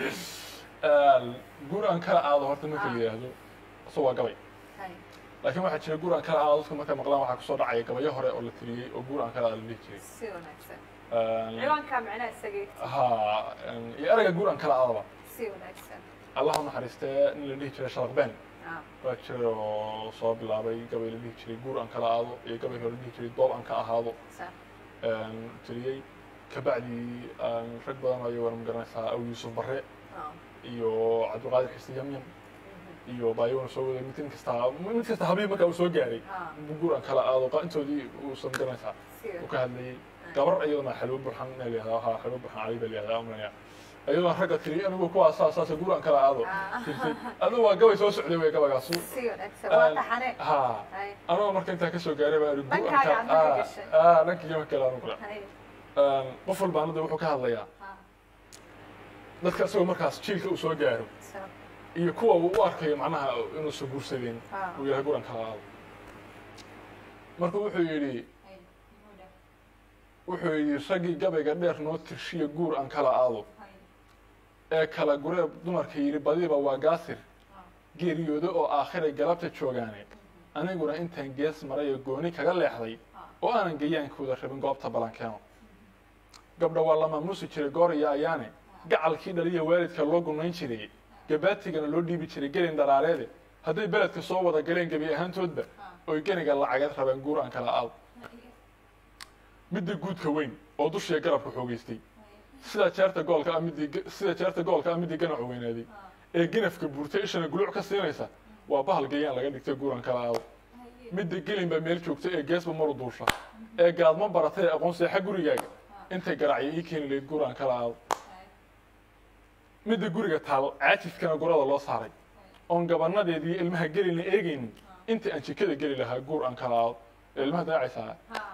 guur aan kala aado horta marka la yidhaahdo so waa gabay laakiin waxaa jira guur aan kala aado dadka markay maqlaan waxaa kusoo dhacaya gabayo hore oo la tiriyey oo guur aan kala aado la dhihi jiray si wanaagsan ciwaankaa macnaha isaga ha iyo erayga guur aan kala aadaba si wanaagsan allah u naxariistee nin la dhihi jiray sharaq been waa jiray oo soo bilaabay gabay la dhihi jiray guur aan kala aado iyo gabay hore la dhihi jiray doob aan ka ahaado tiriyey kabacdii rag badan oo iyagona magaranaysaa aw yuusuf barre iyo cabdulqaadir xisi yamyam iyo baayona soo waday mid kasta mid kasta habii markaa uu soo gaaray guur aan kala aado intoodii uusan garanaysaa uu ka hadlayey gabar iyaduna xalwo burxan ina layihahda ha xalwo burxan cali baa layihahda amraya iyadoo ragga tiri anigu kuwaa saas saas guur aan kala aado tirtay adigu waa gabay soo socday wey gabagaasu ha anoo marka intaa kasoo gaaray baa guur aan kala dhankii kale anu kula qof walba anada wuxuu ka hadlayaa dadka isagoo markaas jiilka uu soo gaaro iyo kuwa uu u arkayo macnaha inuusan guursadeen uu yahay guran kala aado marka wuxuu yidhi wuxuu yidhi raggii gabayga dheer noo tirshiya guur aan kala aado ee kala guree dumarka yidhi badiba waa gaasir geeriyoodo oo aakhiray galabta joogaane aniguna intaan gees maray oo gooni kaga leexday oo aanan gayaankooda rabin goobta balankeeno gabdha waa la maamuusi jiray goor iyo ayaane gacalkii dhaliya waalidka loo gunayn jiray gabaatigana loo dhiibi jiray gelin dharaareede hadday beledka soo wada galeen gebi ahaantoodba oy geniga lacageed rabeen guur aan kala aado midda guudka weyn oo dushiya garabka xoogeystay sida jeerta goolka ah midii sida jeerta goolka ah midii ganacu weynaaday ee ganafka buurtay ishana guluuc ka siinaysa waa bahal gayaan laga dhigtay guuran kala aado midda gelin baa meel joogta ee geesba maru duusha ee gaadma baratay ee aqoon seexa gurigaaga intay garacyo ii keeni lahayd guuraan kala aado midda guriga taal caajifkana gurada loo saaray oon gabanadeedii ilmaha gelina eegaynin inta aan jikada geli lahaa guur aan kala aado ilmaha daacaysaa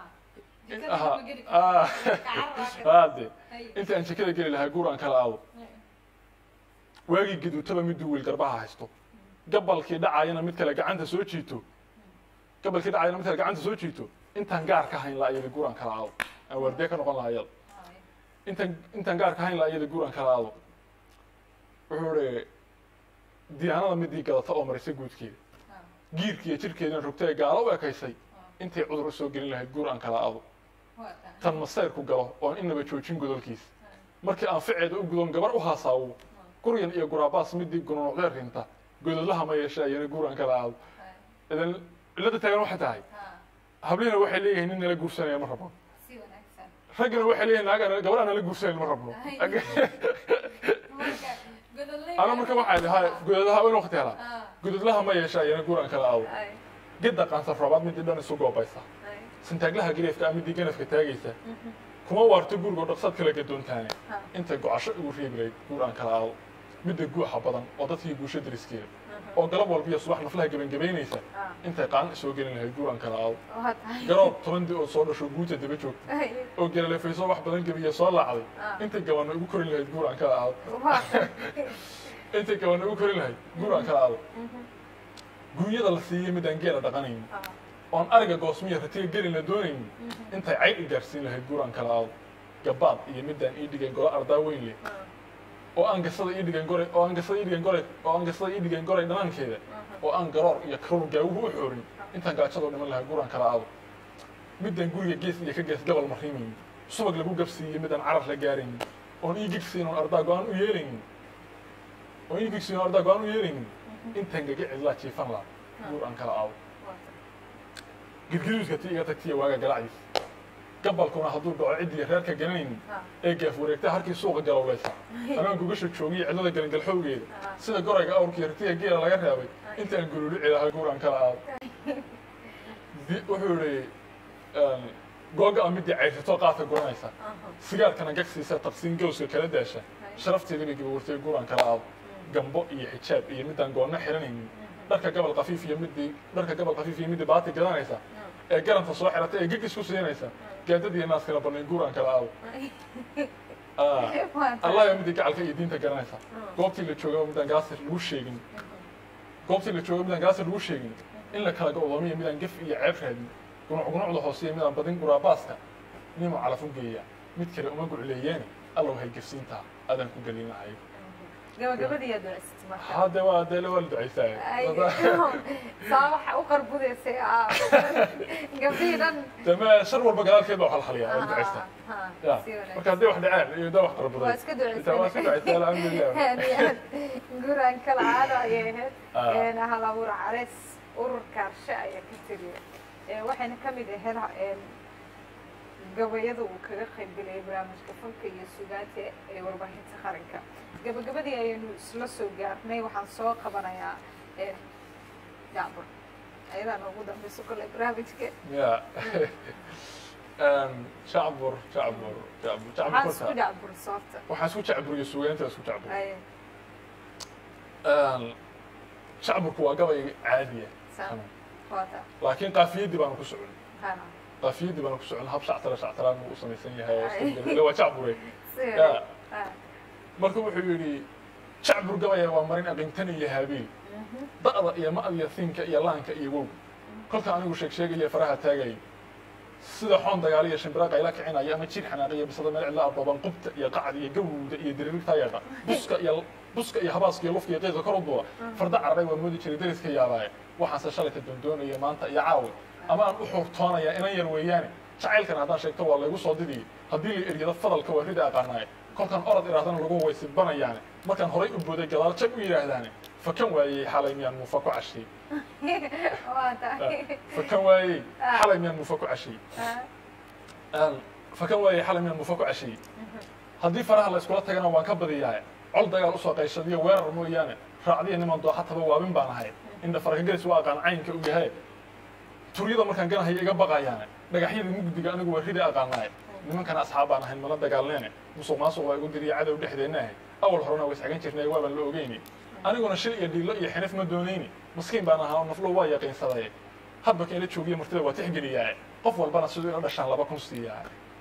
ade inta aan jikada geli lahaa guur aan kala aado waagii gaduutaba miduu wiil garbaha haysto gabalkii dhacayana mid kale gacanta soo jiito gabalkii dhacayana mid kale gacanta soo jiito intaan gaar ka hayn la ayada guur aan kala aado aan waardiye ka noqon lahaa iyada intaan intaan gaar ka hayn la iyada guur aan kala aado wuxuu ihi diyaanada midii gadata oo marisay guudkeeda giirkiiyo jirkeedina rogta ee gaalo u ekaysay intay cudur u soo gelin lahayd guur aan kala aado tan masayrku galo oon inaba joojin godolkiisa markii aan ficeeda u gudon gabar u haasaawo guryan iyo guraabaas midii gununucdee rinta godolaha ma yeesha ayana guur aan kala aado idan cilada taagan waxay tahay hablihina waxay leeyihiin nin nala guursanaya ma rabno raggina waxay leeyihin naag gabar aan nala guursanayn ma rabno ana marka waxay dhahay godolaha in waqti helaa godolaha ma yeesha ayana guur aan kala aado gedda qaansan roobaad midii dhan isu goobaysa sintaaglaha gareefka ah midii ganafka taagaysa kuma waarto gurigoo dhaqsad kala gadoontaane intay gocasho ugu reebi lahayd guur aan kala aado midda guuxa badan oo dadkii guusha dariskeeda oo galab walbiyo subax naflaha gebangebaynaysa intay qaan soo gelin lahayd guur aan kala aado garoob tobandii oo soo dhasho guuta daba joogta oo gelalefayso wax badan gebiya soo laacday intay gabanna ugu korin lahayd guur aan kala aado intay gabanna ugu korin lahayd guur aan kala aado guunyada la siiyey midaan geela dhaqanayn oon ariga goosmiya ratiga gelin la doonaynin intay cayd i gaarsiin lahayd guur aan kala aado gabaad iyo midaan ii dhigay golo ardaa weyn leh oo aan gasada ii dhigan goray oo aan gasada ii dhigan goray oo aan gasada ii dhigan goray dhanaankeeda oo aan garoor iyo karuur gaawuhu u xoorin intaan gaajadoo dhiman lahaa guur aan kala aado midaan guriga gees iyo ka gees gabal mariimaynin subag lagu gabsiiyey midaan carar la gaaraynin oon ii gigsiin oon ardaa go-aan u yeelaynin oon ii gigsiin oon ardaa go-aan u yeelaynin intaan gaga cidlaa jiifan laha guur aan kala aado girgiruuska ti iga tagtiya waaga galacdiis gabalkuna hadduu dhaco ciddii reerka garanaynin ee gaaf wareegta harkii suuqa galowlaysa anaan gugasha joogiyo cidlada galangalxowgeeda sida gorayga awrkii ratiga geela laga reebay inta aan gululici lahaa guur aan kala aado wuxuu ihi googa a midii cayrsato qaadka guranaysa sigaarkana gagsiisa tabsiin gawska kala daasha sharafteeda bay gabawartay guur aan kala aado gambo iyo xijaab iyo midaan goonna xiranaynin dharka gabal kafiif iyo midii dharka gabal kafiif iyo midii baati gadanaysa ee garanta soo xirata ee gegis ku siinaysa gaadadiiyo naaskala banayn guur aan kala aado allah yaa midii gacalka iyo diinta garanaysa goobtii la joogaba midaan gaasir lagu sheegin goobtii la joogaba midaan gaasir lagu sheegin in la kala go'doomiyo midaan gef iyo ceeb raadin gunuc gunucda hooseeya midaan badin guraabaaska nimo calaf u geeya mid kale uma gucleeyeene allow hay gefsiintaa adaan ku gelin lahay gabagabadiiyaa duceysatay marka hadde waa dee waa la ducaysaa saa waxa u qarbudaysay gabdhihii dhan dama shar walba gadaalkeed baa halhaliyaa waa la ducaystaa ya marka haddii wax dhaceen iyo daa wax qarbuday waa iska intaa waa iska ducaystaa alxamdulilah guraan kala caado ayay ahayd hal abuur caleys urur kaarshe ayaa ka tiriya waxayna ka mid ahayd gabayada uu kaga qaybgelayay barnaamijka fanka iyo sugaanta ee warbaahinta qaranka gabagabadii ayaynu isla soo gaarnay waxaan soo qabanayaa jacbur ayadaa noogu dambeyso kole barnaamijka ya jacbur jacbur jacbur jacbur waxaan isku kolka jacbur soorta waxaan isku jacburiyo sugaanta isku jacbur ay jacburku waa gabay caadiya saan waata laakiin qaafiyaddii baanu ku socon ha qaafiyaddii baanu ku socon hab shactara shactaraan buu u samaysan yahay oo isku jira. Ila waa jacbure si Ya. ha marka wuxuu yidhi jacbur gabaya waa marin aqintan iyo haabiil da'da iyo ma'diya siinka iyo laanka iyo wow kolka anigu sheeg sheegaya faraha taagayay sida xoon dagaal iyo shimbira qayla kicinaya ama jir xanaaqiya bisada meel cidla arbooban qubta iyo qacda iyo gawowda iyo diriirta yeedha buska iyo buska iyo habaaska iyo lufka iyo qiiqa kor u duula farda cararay waa moodi jiray deriska yaabaaye waxaanse shalayta doondoonaya maanta iyo caawi ama aan u xuurtoonaya inan yar weeyaane jacaylkan haddaan sheegto waa laygu soo didiyey haddii la eryado fadalka waa rida aqaanaaye kolkan orod idhahdana lagu waysibanayaane markaan horay u booday gadaal jag u yidhaahdaane fakan waayey xalay miyaan muufa ku cashiyey waa tahay fakan waayey xalay miyaan muufa ku cashiyey Een, fakan waayey xalay miyaan muufa ku cashiyey haddii faraha la iskula tagana waan ka badiyaa col dagaal usoo qayshadiyo weerar mooyaane raacdiya niman dooxataba waabin baan ahay indha farakagelis waa aqaan caynka u yahay turyada markaan ganahayo iga baqayaane dhagaxyada mugdiga anigu waa ridi aqaanaaye nimankana asxaab baan ahayn mana dagaalneene musuq maasuq waa igu diriya cadow dhexdeenna ahay awal horena waa isxagan jirnay waabaan la ogeyni aniguna shil iyo dhiilo iyo xinif ma doonayni maskiin baan ahaa oo naflo waa yaqiinsaday habba keena joogiya martida waa tixgeliyaa qof walbana siduu ila dhashaan laba kun siiyaa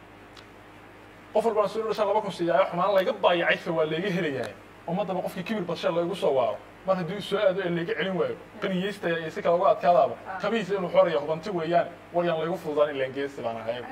qof walbana siduu ila dhashaan laba kun siiyaa xumaan layga baayacaysa waa layga helayaa ummadaba qofkii kibir badshe laygu soo waaro mar haddii soo aado ee layga celin waayo qaniyeystaya iyo si kale uga adkaadaaba kabihiisa inuu xooraya hubanti weeyaan waryaan laygu fududaan ilaan geesi baan ahay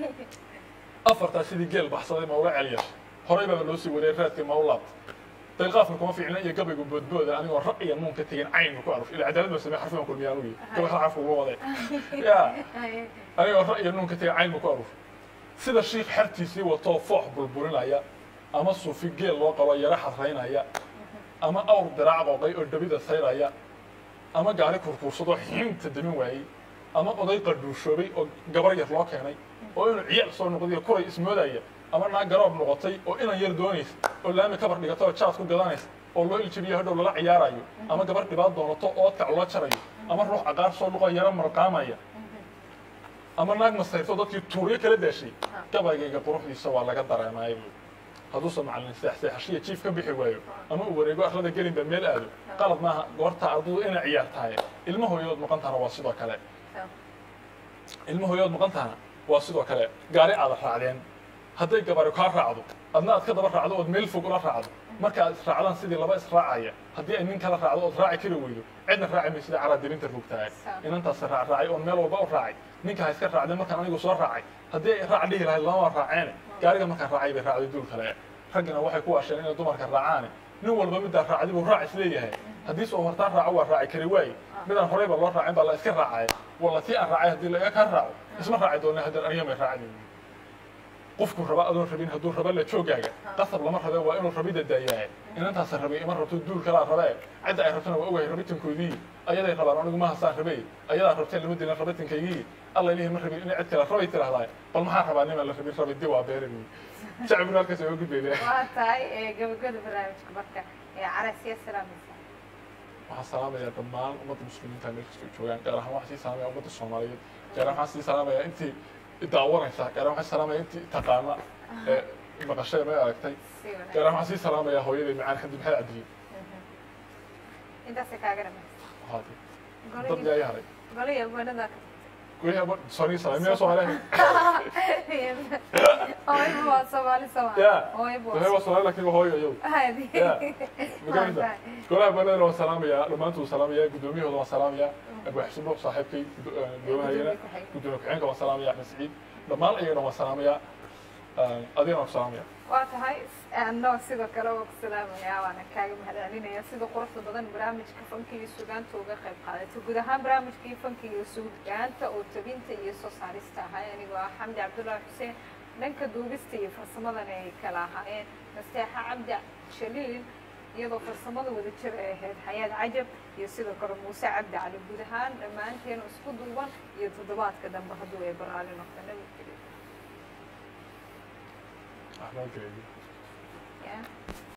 afartaa sidii geel baxsaday ma uga celiya horay baa loo sii waday raadkii ma u laabta dalqaafka kuma fiicna iyo gabaygu boodbooda anigoo raq iyo nuun ka tegin caynka ku aruf ila cadaalad baa samey xarfigan kulmiyaan uyi gabay racafka uga waday ya anigoo raq iyo nuun ka tegin cayn ku aruf sida shiikh xertiisii watoo foox bulbulinaya ama suufi geel loo qabo yara xadraynaya ama awr diraac qooqay oo dhabida sayraya ama gaari kurkuursadoo xiinta damin waayey ama oday qadhuushoobay oo gabar yar loo keenay oo inuu ciyaal soo noqday kuray ismoodaya ama naag garoob noqotay oo inan yar doonaysa oo laami kabar dhigata oo jaad ku gadanaysa oo loo iljabiyo hadhow lala ciyaarayo ama gabar dhibaat doonato oo odkac loo jarayo ama ruux aqaar soo dhuqo yaro marqaamaya ama naag masayrto dadkii tuuryo kala daashay gabaygayga quruxdiisa waa laga dareemaay buu hadduusan macallin seexseexashiya jiif ka bixi waayo ama uu wareego arlada gelinba meel aado qalad maaha goorta ardadu inay ciyaartahay ilmo hooyood maqan tahana waa sidoo kale ilmo hooyood maqan tahana waa sidoo kale gaari aada raacdeen hadday gabari kaa raacdo adna aad ka daba raacdo ood meel fog ula raacdo marka aad israacdaan sidii laba israacaya haddii ay nin kala raacdo ood raaci kari weydo cidna raaci maysida calaa dirinta rugtahay inantaas raac raacay oon meel walba u raacay ninka ha iska raacdeen markaan anigu soo raacay haddii ay raac dhihi lahayd lama raaceene gaariga markaan raacay bay raacday duul kale raggana waxay ku asheen inay dumarka raacaane nin walba middaa raacdi buu raac isleeyahay haddii soo hortaan raaco waa raaci kari waaye midaan horeyba loo raacin baa la iska raacay walla tii aan raacay haddii laga ka raaco isma raaci doona haddaan aniga may raacdi qofku raba adoon rabin hadduu raba la joogaaga qasab lama rabe waa inuu rabida daayahay inantaasa rabay ima rabto duul kalaa rabee cidda ay rabtana waa ogahay rabitankoodii ayaday rabaan anigu ma hasaan rabay ayadaa rabteen lama dilin rabitankaygii alla ilahi ma rabin inay cid kale rabay tirahdaa bal maxaa rabaa niman la rabin rabidi waa beerin shacbiguna halkaas oga gudbayna waa tahay gabagada barnaamijka marka carasiya salaamaysa waxaan salaamayaa dhammaan ummadda muslimiinta meel kastoo joogaan gaar ahaan waxaan sii salaamaya ummadda soomaaliyeed gaar ahaan waxaan sii salaamayaa intii daawanaysa gaar ahaan waxaan salaamaya intii taqaana ee maqashada ma aragtay si wanaagsan gaar ahaan waxaan sii salaamayaa hooyaday macaan xamdi maxamed cabdiye intaasay kaaga dhamaysa haade dad golihii yaa ii haray golihii abwaanada goyaha soni salaamiya soomaaliya hooybu waa soomaali soomaali ya hooybu waxay waa soomaali laakiin waa hooyo iyagu hadi ya magaranta golaha banadana waan salaamayaa dhammaantood salaamayaa guddoomiyahooda waan salaamayaa abu xasubo saaxiibkay gudoomahayana gudoomiye ku-xigeenka waan salaamayaa axmed saciid dhammaan ayaga dhan waan salaamayaa adigana waan ku salaamayaa waa tahay anoo sidoo kale waa ku salaamayaa waana kaaga mahadcelinaya sida quruxda badan barnaamijka fanka iyo sugaanta uga qayb qaadatay guud ahaan barnaamijkii fanka iyo sugaanta oo tabinta iyo soo saarista ahay anigoo ah xamdi cabdullaahi xuseen dhanka duubista iyo farsamadana ay kala ahaayeen nasteexa cabdi shaliil iyadoo farsamada wada jir ay ahayd xayaad cajab iyo sidoo kale muuse cabdi cali guud ahaan dhammaanteenu isku duuban iyo toddobaadka dambe hadduu ay baraali noqdo nabadgelyo axmed geedi Yeah.